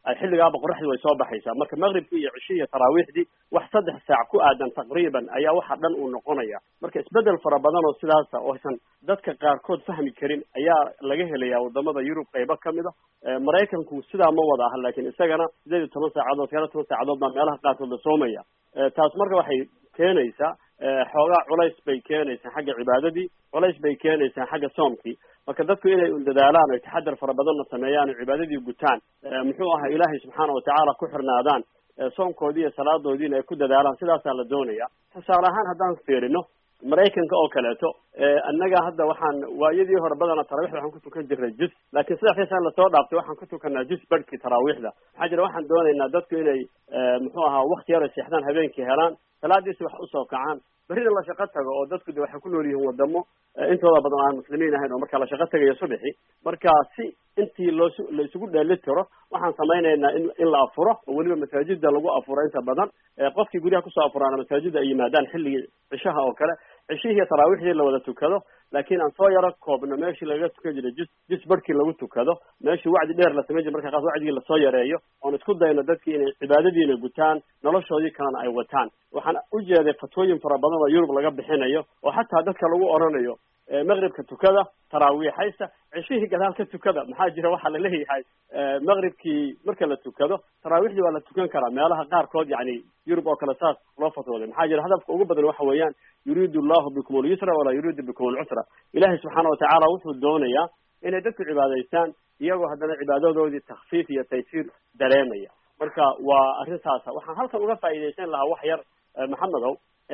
xilligaaba qoraxdii way soo baxaysaa marka maqribkii iyo cishii iyo taraawiixdii wax saddex saac ku aadan taqriiban ayaa waxa dhan uu noqonaya marka isbedel fara badan oo sidaasa oo aysan dadka qaarkood fahmi karin ayaa laga helaya wadamada yurub qaybo kamid a maraykanku sidaa ma wada aha laakiin isagana sideed iyo toban saacadood sagaal toban saacadood baa meelaha qaarkood la soomaya taas marka waxay keenaysaa xoogaa culays bay keenaysaa xagga cibaadadii culays bay keenaysaa xagga soomkii marka dadku inay dadaalaan oy taxadar fara badanna sameeyaan oo cibaadadii gutaan muxuu ahaa ilaahay subxaana watacaala ku xirnaadaan soomkoodii iyo salaadoodiina ay ku dadaalaan sidaasaa la doonaya tusaale ahaan haddaan fiirino maraykanka oo kaleeto annaga hadda waxaan waayadii hore badana taraawiixda waxaan ku tukan jirnay jus laakiin sadexdii sana lasoo dhaaftay waxaan ku tukanaa jus barhkii taraawiixda maxaa jira waxaan doonaynaa dadku inay muxuu ahaa wakti yar ay seexdaan habeenkii helaan salaadiisi wax usoo kacaan berrina la shaqo tago oo dadku de waxay ku nool yihiin wadamo intooda badan aan muslimiin ahayn oo marka la shaqo tagayo subaxi marka si intii loo la isugu dheeli tiro waxaan samaynaynaa in in la afuro oo weliba masaajida lagu afuro inta badan qofkii guryaha kusoo afuraana masaajida ay yimaadaan xilligii cishaha oo kale cishihii iyo taraawiixdii la wada tukado laakiin aan soo yaro koobno meeshii lagaga tukan jiray jus jus barhkii lagu tukado meeshii wacdi dheer la samayn jiray marka qaas wacdigii lasoo yareeyo oon isku dayno dadkii inay cibaadadiina gutaan noloshoodii kalena ay wataan waxaan ujeeday fatwooyin fara badan oo yurub laga bixinayo oo xataa dadka lagu oranayo maqribka tukada taraawiixaysta ceshihii gadaal ka tukada maxaa jira waxaa la leeyahay maqribkii marka la tukado taraawiixdii waa la tukan karaa meelaha qaarkood yani yurub oo kale saas loo fatwooday maxaa jira hadafka ugu badan waxa weeyaan yuriidu allahu bikum alyusra walaa yuriidu bikum alcusra ilahay subxaana watacaala wuxuu doonayaa inay dadku cibaadaystaan iyagoo haddana cibaadadoodii takfiif iyo taysiir dareemaya marka waa arrin saasa waxaan halkan uga faa'iidaysan lahaa wax yar maxamedow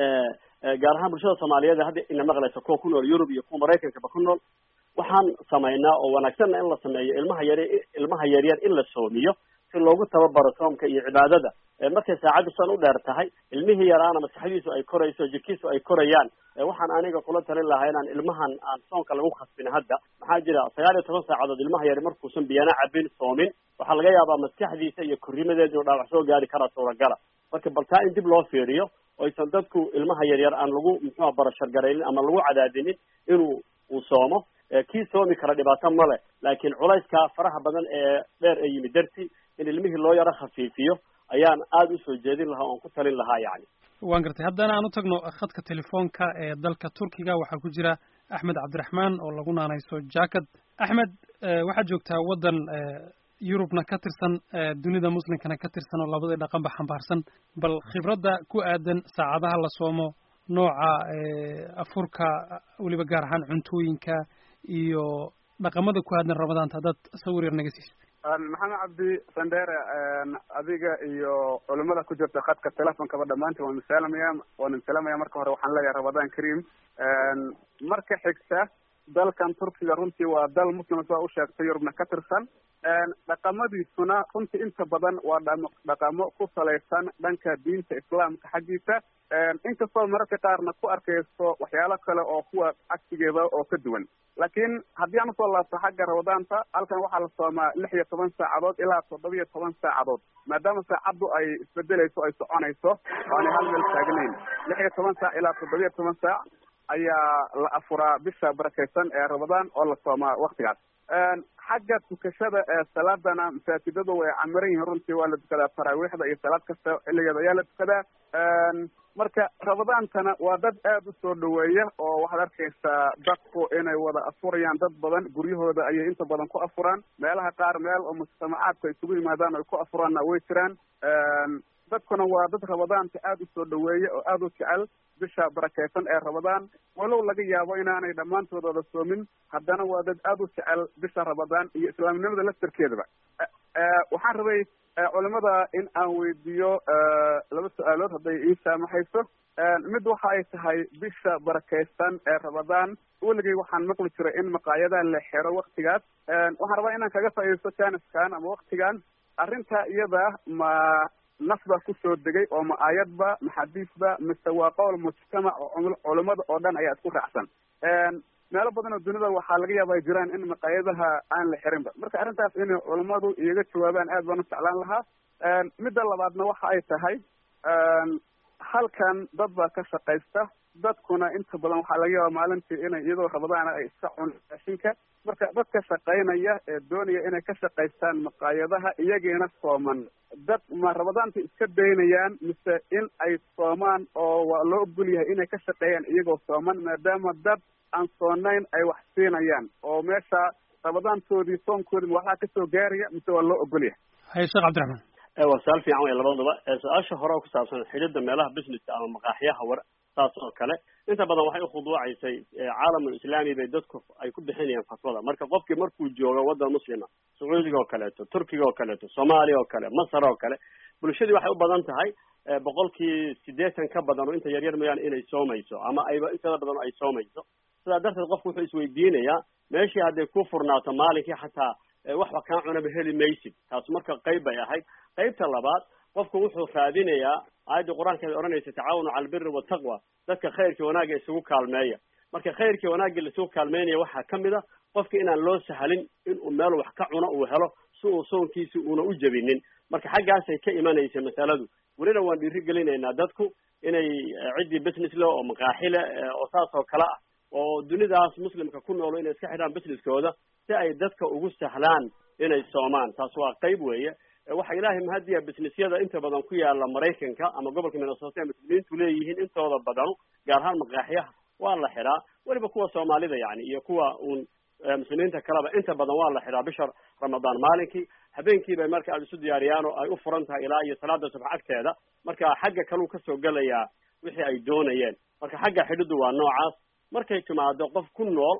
gaar ahaan bulshada soomaaliyeed hadda ina maqlaysa kuwa ku nool yurub iyo kuwa maraykankaba ku nool waxaan samaynaa oo wanaagsanna in la sameeyo ilmaha yar ilmaha yaryar in la soomiyo si loogu tababaro soomka iyo cibaadada markay saacaddu san u dheer tahay ilmihii yaraana maskaxdiisu ay korayso jirkiisu ay korayaan waxaan aniga kula talin lahaa inaan ilmahan aan soonka lagu khasbin hadda maxaa jira sagaal iyo toban saacadood ilmaha yari markuusan biyana cabin soomin waxaa laga yaabaa maskaxdiisa iyo korrimadeeda inuu dhaawac soo gaari karaa suuragala marka bal taa in dib loo fiiriyo oysan dadku ilmaha yaryar aan lagu muxuua barashargaraynin ama lagu cadaadinin inuu uu soomo kii soomi kara dhibaato male laakiin culayska faraha badan ee dheer ee yimid darti in ilmihii loo yaro khafiifiyo ayaan aada usoo jeedin lahaa oon ku talin lahaa yani waan gartay haddana aan u tagno khadka telefoonka ee dalka turkiga waxaa ku jira axmed cabdiraxmaan oo lagu naanayso jacket axmed waxaad joogtaa waddan yurubna ka tirsan dunida muslimkana ka tirsan oo labadii dhaqanba xambaarsan bal khibradda ku aadan saacadaha la soomo nooca afurka weliba gaar ahaan cuntooyinka iyo dhaqamada ku aadan ramadaanta haddaad sawir yar naga siisid maxamed cabdi sandere adiga iyo culimada ku jirta khadka telefonkaba dhammaantiin waan isaalamaya waan isaalamaya marka hore waxaan leeyahay ramadaan kareem marka xigta dalkan turkiga runtii waa dal muslim saa u sheegtay yurubna ka tirsan dhaqamadiisuna runtii inta badan waa dhamo dhaqamo ku salaysan dhanka diinta islaamka xaggiisa inkastoo mararka qaarna ku arkayso waxyaalo kale oo kuwa cagsigeeda oo ka duwan laakiin haddii aan usoo laabto xagga ramadaanta halkan waxaa la soomaa lix iyo toban saacadood ilaa toddoba iyo toban saacadood maadaama saacaddu ay isbedelayso ay soconayso oo aanay hal meel taagnayn lix iyo toban saac ilaa toddoba iyo toban saac ayaa la afuraa bisha barakaysan ee ramadaan oo la soomaa waktigaas xagga tukashada ee salaadana masaajidadu way camiran yihiin runtii waa la tukadaa taraawiixda iyo salaad kasta xilligeeda ayaa la tukadaa marka ramadaantana waa dad aada u soo dhaweeya oo waxaad arkaysaa dadku inay wada afurayaan dad badan guryahooda ayay inta badan ku afuraan meelaha qaar meel oo mujtamacaadku ay isugu yimaadaan ay ku afuraanna way jiraan dadkuna waa dad ramadaanta aada u soo dhaweeya oo aada u jecel bisha barakaysan ee ramadaan walow laga yaabo inaanay dhammaantood wada soomin haddana waa dad aada u jecel bisha ramadaan iyo islaamnimada laftarkeedaba waxaan rabay culimada in aan weydiiyo laba su-aalood hadday ii saamaxayso mid waxa ay tahay bisha barakaysan ee ramadaan weligay waxaan maqli jiray in maqaayadaha la xero waktigaas waxaan rabaa inaan kaga faa'iidaysto janiskan ama waktigan arrinta iyada ma nas baa kusoo degay oo ma aayadba ma xadiisba mise waa qowl mujtamac oo culimada oo dhan ayaa isku raacsan meelo badan oo dunida waxaa laga yaaba ay jiraan in maqaayadaha aan la xirinba marka arrintaas inay culimadu iyaga jawaabaan aad baan u jeclaan lahaa midda labaadna waxa ay tahay halkan dad baa ka shaqaysta dadkuna inta badan waxaa laga yaabaa maalintii inay iyadoo rabadaana ay iska cunaan raashinka marka dadka shaqaynaya ee doonaya inay ka shaqaystaan maqaayadaha iyagiina sooman dad ma rabadaanta iska daynayaan mise in ay soomaan oo waa loo ogol yahay inay ka shaqeeyaan iyagoo sooman maadaama dad aan soonayn ay wax siinayaan oo meesha rabadaantoodii soonkoodii ma waxaa kasoo gaaraya mise waa loo ogol yahay haye sheekh cabdiraxmaan waa su-aal fiican wey labadaba su-aasha hore oo ku saabsan xidhida meelaha businesska ama maqaaxiyaha war saas oo kale inta badan waxay ukhuduucaysay caalamul islaami bay dadku ay ku bixinayaan fatwada marka qofkii markuu joogo waddan muslima sacuudiga oo kaleeto turkiga oo kaleeto soomaaliya oo kale masar oo kale bulshadii waxay u badan tahay boqolkii siddeetan ka badan oo inta yaryar mooyaane inay soomayso ama ayba intada badan ay soomayso sidaa darteed qofku wuxuu isweydiinayaa meeshii hadday ku furnaato maalinkii xataa waxba kaa cunaba heli maysid taas marka qayb bay ahayd qaybta labaad qofku wuxuu raadinayaa aayadda qur-aankeeda odhanaysa tacaawanu cala albiri wataqwa dadka khayrkii wanaagga isugu kaalmeeya marka khayrkii wanaagga laisugu kaalmeynaya waxaa ka mid a qofki inaan loo sahlin inuu meel wax ka cuno uu helo si uu soonkiisi uuna u jebinin marka xaggaasay ka imanaysa masaladu welina waan dhiiri gelinaynaa dadku inay ciddii business le oo maqaaxi le oo saas oo kale ah oo dunidaas muslimka ku noolo inay iska xidhaan businesskooda si ay dadka ugu sahlaan inay soomaan taas waa qayb weeye waxa ilaahay mahadiya businessyada inta badan ku yaala maraykanka ama gobolka minnesota ee muslimiintu leeyihiin intooda badanu gaar ahaan maqaaxiyaha waa la xidhaa weliba kuwa soomaalida yani iyo kuwa uun muslimiinta kaleba inta badan waa la xidhaa bisha ramadaan maalinkii habeenkii bay marka aada isu diyaariyaan oo ay u furan tahay ilaa iyo salaada subax agteeda marka xagga kaluu kasoo gelayaa wixii ay doonayeen marka xagga xidhidu waa noocaas markay timaado qof ku nool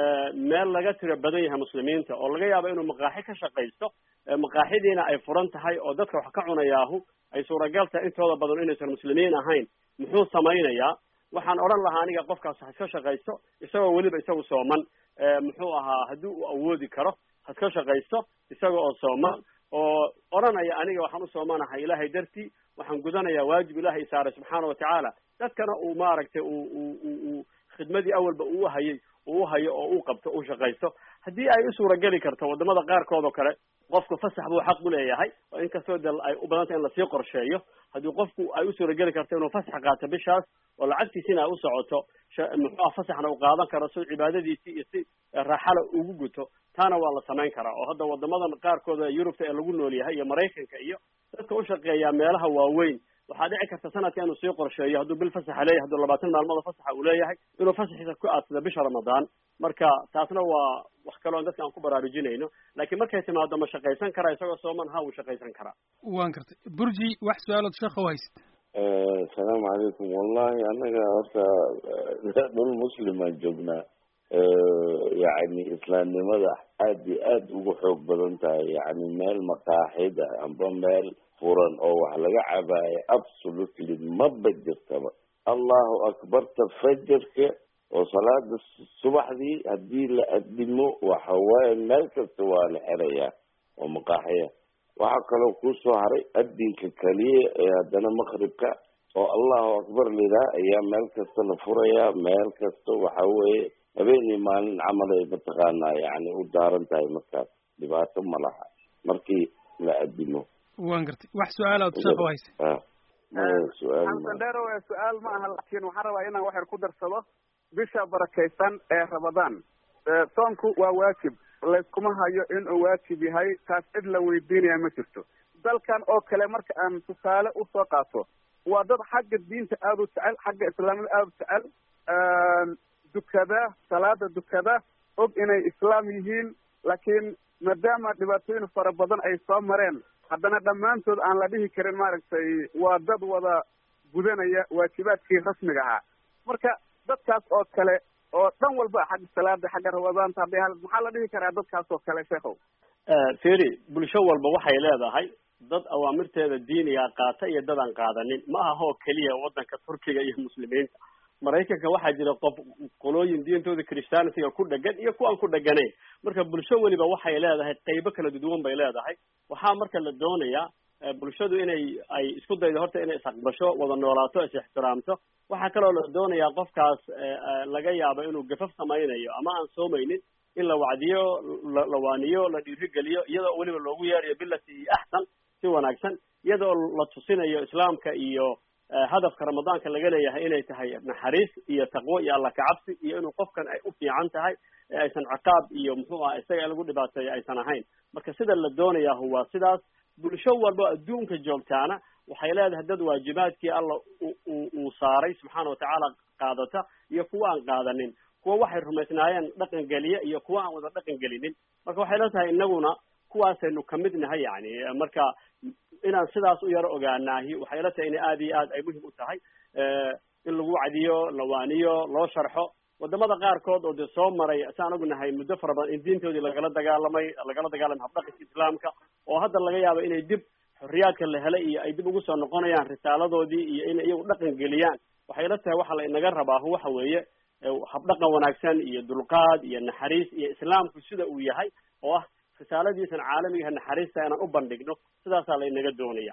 meel laga tiro badan yahay muslimiinta oo laga yaabo inuu maqaaxi ka shaqaysto maqaaxidiina ay furan tahay oo dadka wax ka cunayaahu ay suuragal tahay intooda badan inaysan muslimiin ahayn muxuu samaynayaa waxaan odhan lahaa aniga qofkaas ha iska shaqaysto isagoo weliba isagu sooman muxuu ahaa haddii uu awoodi karo ha iska shaqaysto isaga oo sooman oo odhanaya aniga waxaan u soomanahay ilaahay dartii waxaan gudanayaa waajib ilaahay saaray subxaana watacaala dadkana uu maaragtay uu uu uu khidmadii awalba uu hayay uu hayo oo uu qabto uu shaqaysto haddii ay u suurageli karto wadamada qaarkood oo kale qofku fasax buu xaq u leeyahay oo inkastoo de ay u badantay in lasii qorsheeyo haddii qofku ay u suurageli karto inuu fasax qaato bishaas oo lacagtiisina ay u socoto muxuuha fasaxna uu qaadan karo si cibaadadiisii iyo si raaxala ugu guto taana waa la samayn karaa oo hadda wadamadan qaarkooda yurubta ee lagu nool yahay iyo maraykanka iyo dadka u shaqeeyaa meelaha waaweyn waxaa dhici karta sanadka inuu sii qorsheeyo hadduu bil fasaxa leeyahay hadduu labaatan maalmood fasaxa uu leeyahay inuu fasaxiisa ku aadsado bisha ramadaan marka taasna waa wax kaloo dadka aan ku baraarujinayno laakiin markay timaado ma shaqaysan karaa isagoo sooman ha wuu shaqaysan karaa waan gartay burji wax su-aalood sheekha u haysid asalaamu calaykum wallahi annaga horta dhul muslimaan joognaa yacni islaamnimada aad iyo aad ugu xoog badan tahay yacni meel maqaaxida amba meel furan oo wax laga cabaayo absolutely maba jirtaba allahu akbarta fajarka oo salaada subaxdii haddii la adimo waxa waaye meel kasta waa la xerayaa oo maqaaxiya waxaa kaloo kusoo haray adinka keliya ee haddana maqribka oo allahu akbar lidaa ayaa meel kasta la furayaa meel kasta waxa weeye habeenii maalin camal ay mataqaanaa yani u daaran tahay markaas dhibaato ma laha markii la adimo waan gartay wax su-aalaad sheekha u haysa su-aal sandero su-aal ma aha laakiin waxaan rabaa inaan wax yar ku darsado bisha barakaysan ee ramadaan soonku waa waajib layskuma hayo inuu waajib yahay taas cid la weydiinaya ma jirto dalkan oo kale marka aan tusaale usoo qaato waa dad xagga diinta aada u jecel xagga islaamnimada aada u jecel dukada salaada dukada og inay islaam yihiin laakiin maadaama dhibaatooyin fara badan ay soo mareen haddana dhammaantood aan la dhihi karin maaragtay waa dad wada gudanaya waajibaadkii rasmiga ahaa marka dadkaas oo kale oo dhan walba xagga salaada xagga ramadaanta hadday hal maxaa la dhihi karaa dadkaas oo kale sheekhow feri bulsho walba waxay leedahay dad awaamirteeda diiniga qaata iyo dad aan qaadanin ma aha oo keliya waddanka turkiga iyo muslimiinta maraykanka waxaa jira qof qolooyin diintooda christianitiga ku dhegan iyo kuwaan ku dheganayn marka bulsho weliba waxay leedahay qaybo kala duduwan bay leedahay waxaa marka la doonayaa bulshadu inay ay isku daydo horta inay isaqbasho wada noolaato is ixtiraamto waxaa kaloo la doonayaa qofkaas laga yaabo inuu gafaf samaynayo ama aan soomaynin in la wacdiyo la waaniyo la dhiirigeliyo iyadoo weliba loogu yeerayo bilati axsan si wanaagsan iyadoo la tusinayo islaamka iyo hadafka ramadaanka laga leeyahay inay tahay naxariis iyo taqwo iyo alla kacabsi iyo inuu qofkan ay u fiican tahay ee aysan ciqaab iyo muxuu aha isaga in lagu dhibaateeyo aysan ahayn marka sida la doonayahu waa sidaas bulsho walba adduunka joogtaana waxay leedahay dad waajibaadkii alla uu saaray subxaana watacaala qaadata iyo kuwa aan qaadanin kuwa waxay rumaysnaayeen dhaqan geliya iyo kuwa aan wada dhaqan gelinin marka waxay la tahay inaguna kuwaasaynu kamid nahay yani marka inaan sidaas u yaro ogaanaahi waxay la tahay in aad iyo aad ay muhim u tahay in lagu cadiyo lawaaniyo loo sharxo wadamada qaarkood oo dee soo maray saan ognahay muddo fara badan in diintoodii lagala dagaalamay lagala dagaalamay habdhaqanka islaamka oo hadda laga yaabo inay dib xorriyaadka la helay iyo ay dib ugu soo noqonayaan risaaladoodii iyo inay iyagu dhaqan geliyaan waxay la tahay waxa la inaga rabaahu waxa weeye habdhaqan wanaagsan iyo dulqaad iyo naxariis iyo islaamku sida uu yahay oo ah risaaladiisan caalamigaha naxariista inaan u bandhigno sidaasaa la inaga doonaya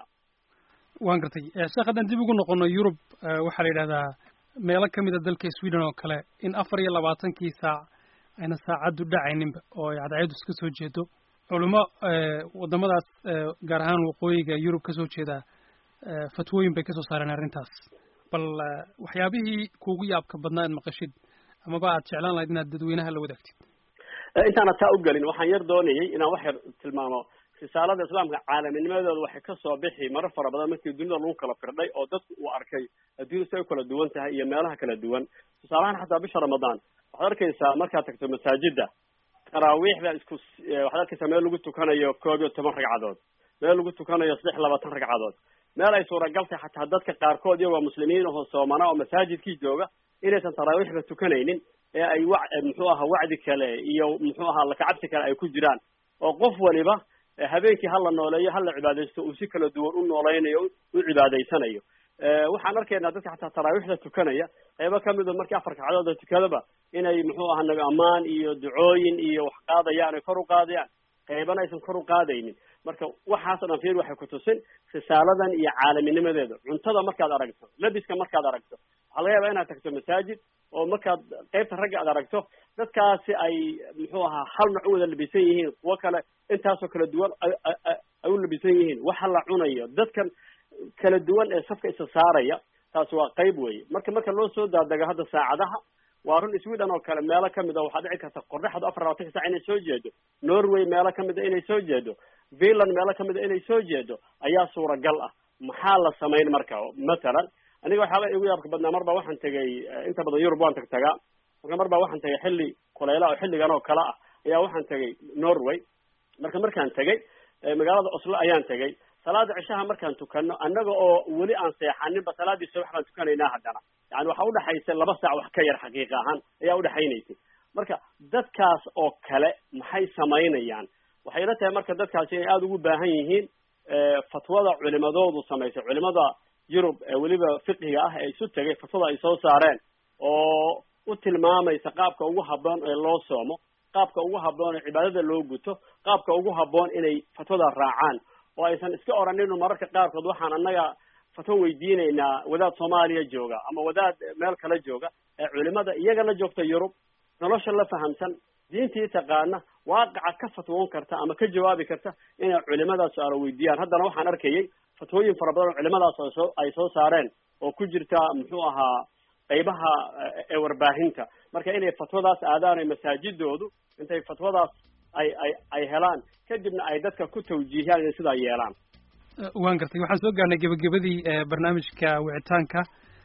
waan gartay sheekh haddaan dib ugu noqono yurub waxaa la yidhahdaa meelo kamid a dalka sweden oo kale in afar iyo labaatankii saac ayna saacaddu dhacayninba oo ay cadceedu iska soo jeedo culimo wadamadaas gaar ahaan waqooyiga yurub kasoo jeeda fatwooyin bay kasoo saareen arrintaas bal waxyaabihii kuugu yaabka badnaa aad maqashid amaba aad jeclaan lahayd inaad dadweynaha la wadaagtid intaana taa u gelin waxaan yar doonayay inaan wax yar tilmaamo risaalada islaamka caalaminimadooda waxay kasoo bixi marar fara badan markii dunida lagu kala firdhay oo dadku uu arkay adduunya si ay u kala duwan tahay iyo meelaha kala duwan tusaalahaan xataa bisha ramadaan waxaad arkaysaa markaad tagto masaajida taraawiixda isku waxaad arkaysaa meel lagu tukanayo koob iyo toban ragcadood meel lagu tukanayo saddex labaatan ragcadood meel ay suuragal tahay xataa dadka qaarkood iyagoo muslimiin ahoo soomana oo masaajidkii jooga inaysan taraawiixba tukanaynin ee ay wa muxuu aha wacdi kale iyo muxuu ahaa lakacabsi kale ay ku jiraan oo qof waliba habeenkii hala nooleeyo hala cibaadaysto uu si kala duwan u noolaynayo u cibaadaysanayo waxaan arkaynaa dadka xataa taraawiixda tukanaya qaybo kamid o markii afar kacdooda tukadaba inay muxuu aha nabi ammaan iyo ducooyin iyo wax qaadayaan ay kor u qaadayaan qaybana aysan kor u qaadaynin marka waxaas o dhan fiir waxay kutusin risaaladan iyo caalaminimadeeda cuntada markaad aragto labiska markaad aragto waxaa laga yaabaa inaad tagto masaajid oo markaad qaybta ragga aad aragto dadkaasi ay muxuu ahaa hal nooc u wada labisan yihiin kuwo kale intaasoo kala duwan ay u labisan yihiin waxa la cunayo dadkan kala duwan ee safka isa saaraya taasi waa qayb weeye marka marka loo soo daadego hadda saacadaha waa run sweden oo kale meelo kamid a waxaa dhici karta qorraxdu afar labaatanka sac inay soo jeedo norway meelo kamid a inay soo jeedo finland meelo kamid a inay soo jeedo ayaa suuragal ah maxaa la samayn marka mathalan aniga waxyaaba igu yaabka badnaa mar baa waxaan tegay inta badan yurub waan tag tagaa marka mar baa waxaan tegay xilli kulayla oo xilligan oo kale ah ayaa waxaan tegay norway marka markaan tegay magaalada oslo ayaan tegay salaada cishaha markaan tukano annaga oo weli aan seexaninba salaadii subax baan tukanaynaa haddana yani waxa udhexaysa laba saac wax ka yar xaqiiqa ahaan ayaa udhexaynaysay marka dadkaas oo kale maxay samaynayaan waxay la tahay marka dadkaasi inay aada ugu baahan yihiin fatwada culimadoodu samaysay culimada yurub ee weliba fiqiga ah ee isu tegay fatwada ay soo saareen oo u tilmaamaysa qaabka ugu habboon ee loo soomo qaabka ugu habboon ee cibaadada loo guto qaabka ugu habboon inay fatwada raacaan oo aysan iska oranin mararka qaarkood waxaan annaga fatwo weydiinaynaa wadaad soomaaliya jooga ama wadaad meel kale jooga ee culimada iyaga la joogta yurub nolosha la fahamsan diintii taqaana waaqaca ka fatwoon karta ama ka jawaabi karta inay culimadaas su-aalo weydiiyaan haddana waxaan arkayay fatwooyin fara badan oo culimadaas oo soo ay soo saareen oo ku jirta muxuu ahaa qaybaha ee warbaahinta marka inay fatwadaas aadaan ay masaajidoodu intay fatwadaas ay ay ay helaan kadibna ay dadka ku tawjiihiyaan inay sidaa yeelaan waan gartay waxaan soo gaarnay gebagabadii barnaamijka wicitaanka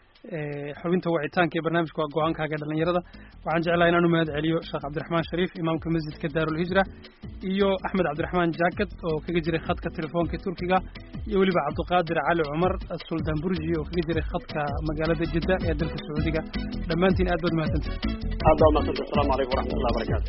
xubinta wicitaanka ee barnaamijka waa go-aankaaga dhalinyarada waxaan jeclahay inaan u mahad celiyo sheekh cabdiraxmaan shariif imaamka masjidka daarulhijra iyo axmed cabdiraxmaan jaakad oo kaga jiray khadka telefoonka turkiga iyo weliba cabdiqaadir cali cumar suldaan burji oo kaga jiray khadka magaalada jidda ee dalka sacuudiga dhammaantiin aad baad mahadsantay aad baa mahadsanta asalaamu calaykum waraxmatullahi wabarakaatu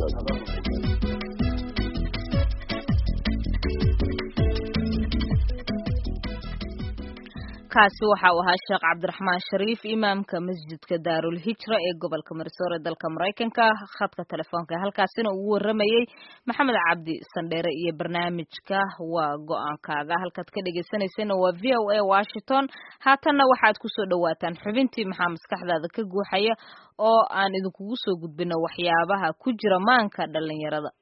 kaasi waxa uu ahaa sheekh cabdiraxmaan shariif imaamka masjidka daarul hijra ee gobolka marisoor ee dalka maraykanka khadka telefoonka halkaasina uu waramayey maxamed cabdi sandheere iyo barnaamijka waa go-aankaaga halkaad ka dhegeysaneysana waa v o a washington haatanna waxaad kusoo dhawaataan xubintii maxaa maskaxdaada ka guuxaya oo aan idinkugu soo gudbino waxyaabaha ku jira maanka dhalinyarada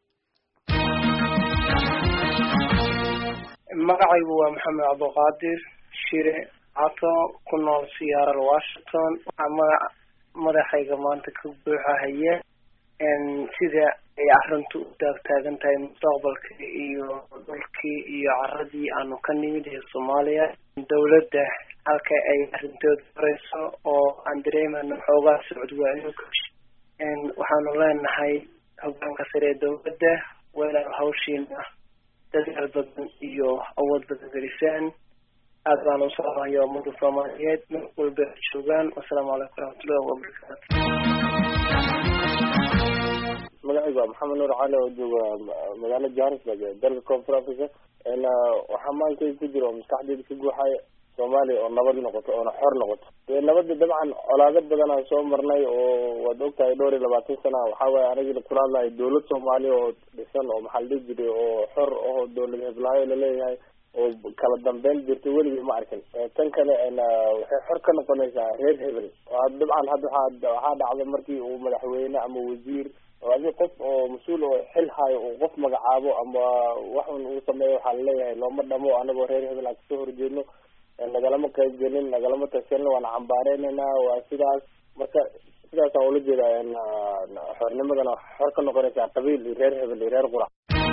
magacaygu waa maxamed cabdiqaadir shire cato ku nool seattle washington waxaa magaca madaxayga maanta ka buuxahaya sida ay arrintu u taagtaagan tahay mustaqbalka iyo dhulkii iyo caradii aanu ka nimid ee soomaaliya dowladda halka ay arrintooda horeyso oo aan dareemano xoogaa socod waayo waxaanu leenahay hogaanka sare ee dowladda walaal hawshiina dadaal badan iyo awood badan gelisaan aad baan u salaamaya ummadda soomaaliyeed meel walba ay joogaan wasalaamu calaykum waraxmatullahi wabarakaatu magacaygu waa maxamed nuur cali oo jooga magaalada johannesburg ee dalka koonfur africa waxaa maankay ku jira oo maskaxdeeda ka guuxaya soomaaliya oo nabad noqoto oona xor noqoto dee nabada dabcan colaado badan aan soo marnay oo waad ogtahay dhowr iyo labaatan sana waxaa waaye anigina kula hadlahay dowlad soomaaliya oo dhisan oo maxaa la dhihi jiray oo xor oo dowlad heblaayo laleeyahay oo kala dambeyn jirta weligii ma arkin tan kale waxay xor ka noqonaysaa reer hebel dabcan hadda waxaa waxaa dhacda markii uu madaxweyne ama wasiir oo adi qof oo mas-uul oo xil hayo uu qof magacaabo ama waxun uu sameeyo waxaa laleeyahay looma dhamo anagoo reer hebel aan kasoo horjeedno nagalama qayb gelin nagalama tashanin waana cambaareynayna waa sidaas marka sidaasaan ula jeeda xornimadana xor ka noqonaysaa qabiil iyo reer hebel iyo reer qurac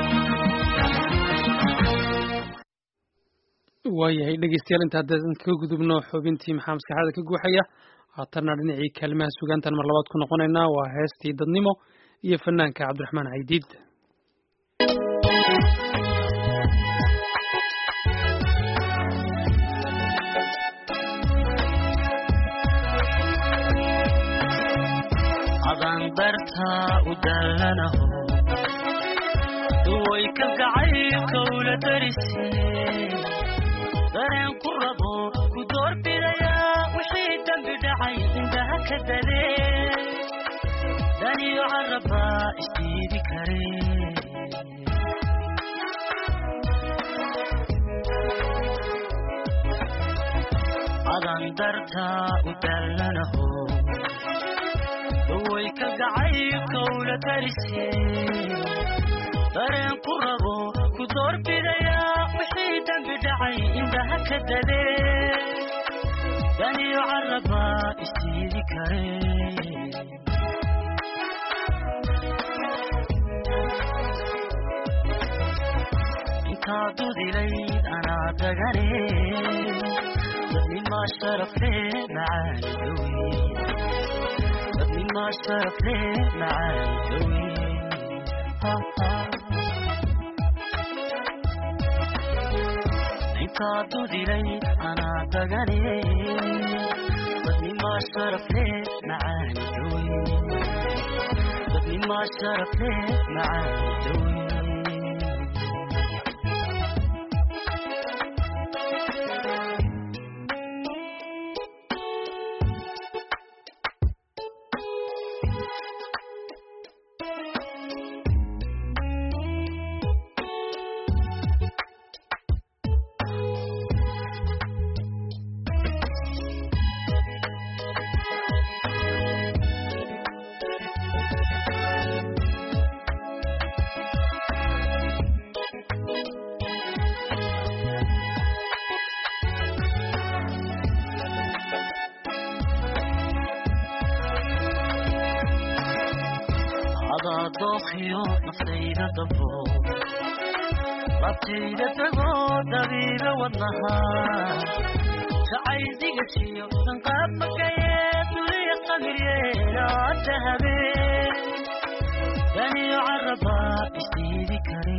waayahay dhegeystayaal inta haddaan kaga gudubno xubintii maxaa maskaxda ka guuxaya haatanna dhinacii kaalimaha sugaantan mar labaad ku noqonaynaa waa heestii dadnimo iyo fanaanka cabdiraxmaan caydiid adandarta u dallanaho duway kalgacaylka ula darise dareen ku rabo ku doorbidaya wixii dembi dhacay indhaha ka dadee daniyo caraba isdiidi kare adandarta u dallanaho way kalgacaylka ula darise dareen ku rabo ku doorbidaya wixii dembi dhacay indhaha ka dadee daniyo caraba isdiidi kare intaa dudilayd anaa dagane dadnimaa sharafe macaani dowi ما شرف لي معاي دوي انت عدودي لي انا دغني بدني ما شرف لي معاي دوي بدني ما شرف لي معاي دوي dookhiyo naftayda dabo labtayda tagoo dabiiba wadnaha jacaydigashiyo sanqaab makaye duliya qamiryeeloo dahabe daniyo caraba isdiidi kare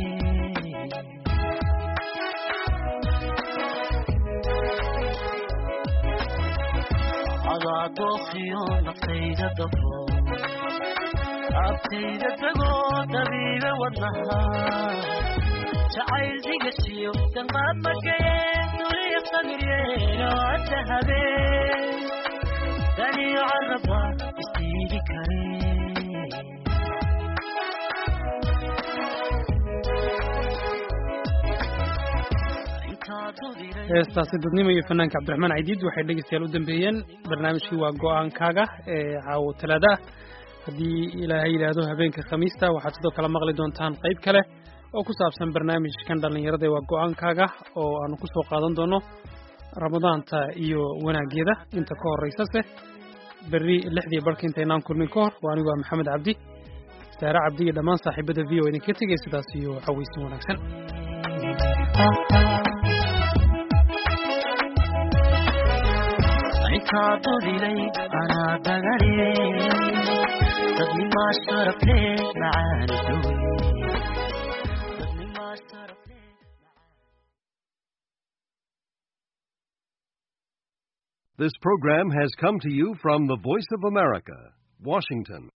adaa dookhiyo naftayda dabo abtayda tagoo dabiiba wadnaha jacayl digashiyo danqaab makaye duliya qamiryeeloo dahabe daniyo caraba isdiidi kare heestaasi dadnimo iyo fanaanka cabdiraxmaan caydiid waxay dhegeystayaal u dambeeyeen barnaamijkii waa go-aankaaga ee caawo talaada ah haddii ilaahay yidhaahdo habeenka khamiista waxaad sidoo kale maqli doontaan qayb kale oo ku saabsan barnaamijkan dhallinyarada waa go-aankaaga oo aanu kusoo qaadan doono ramadaanta iyo wanaageeda inta ka horeysase berri lixdii barhka intaynaan kulmin ka hor waa anigu waa maxamed cabdi saare cabdi iyo dhammaan saaxiibada v o idinka tegay sidaas iyo xaweysin wanaagsan intaa dodilay anaa dagale dadnimaa sharafle macaani doy This program has come to you from the Voice of America, Washington.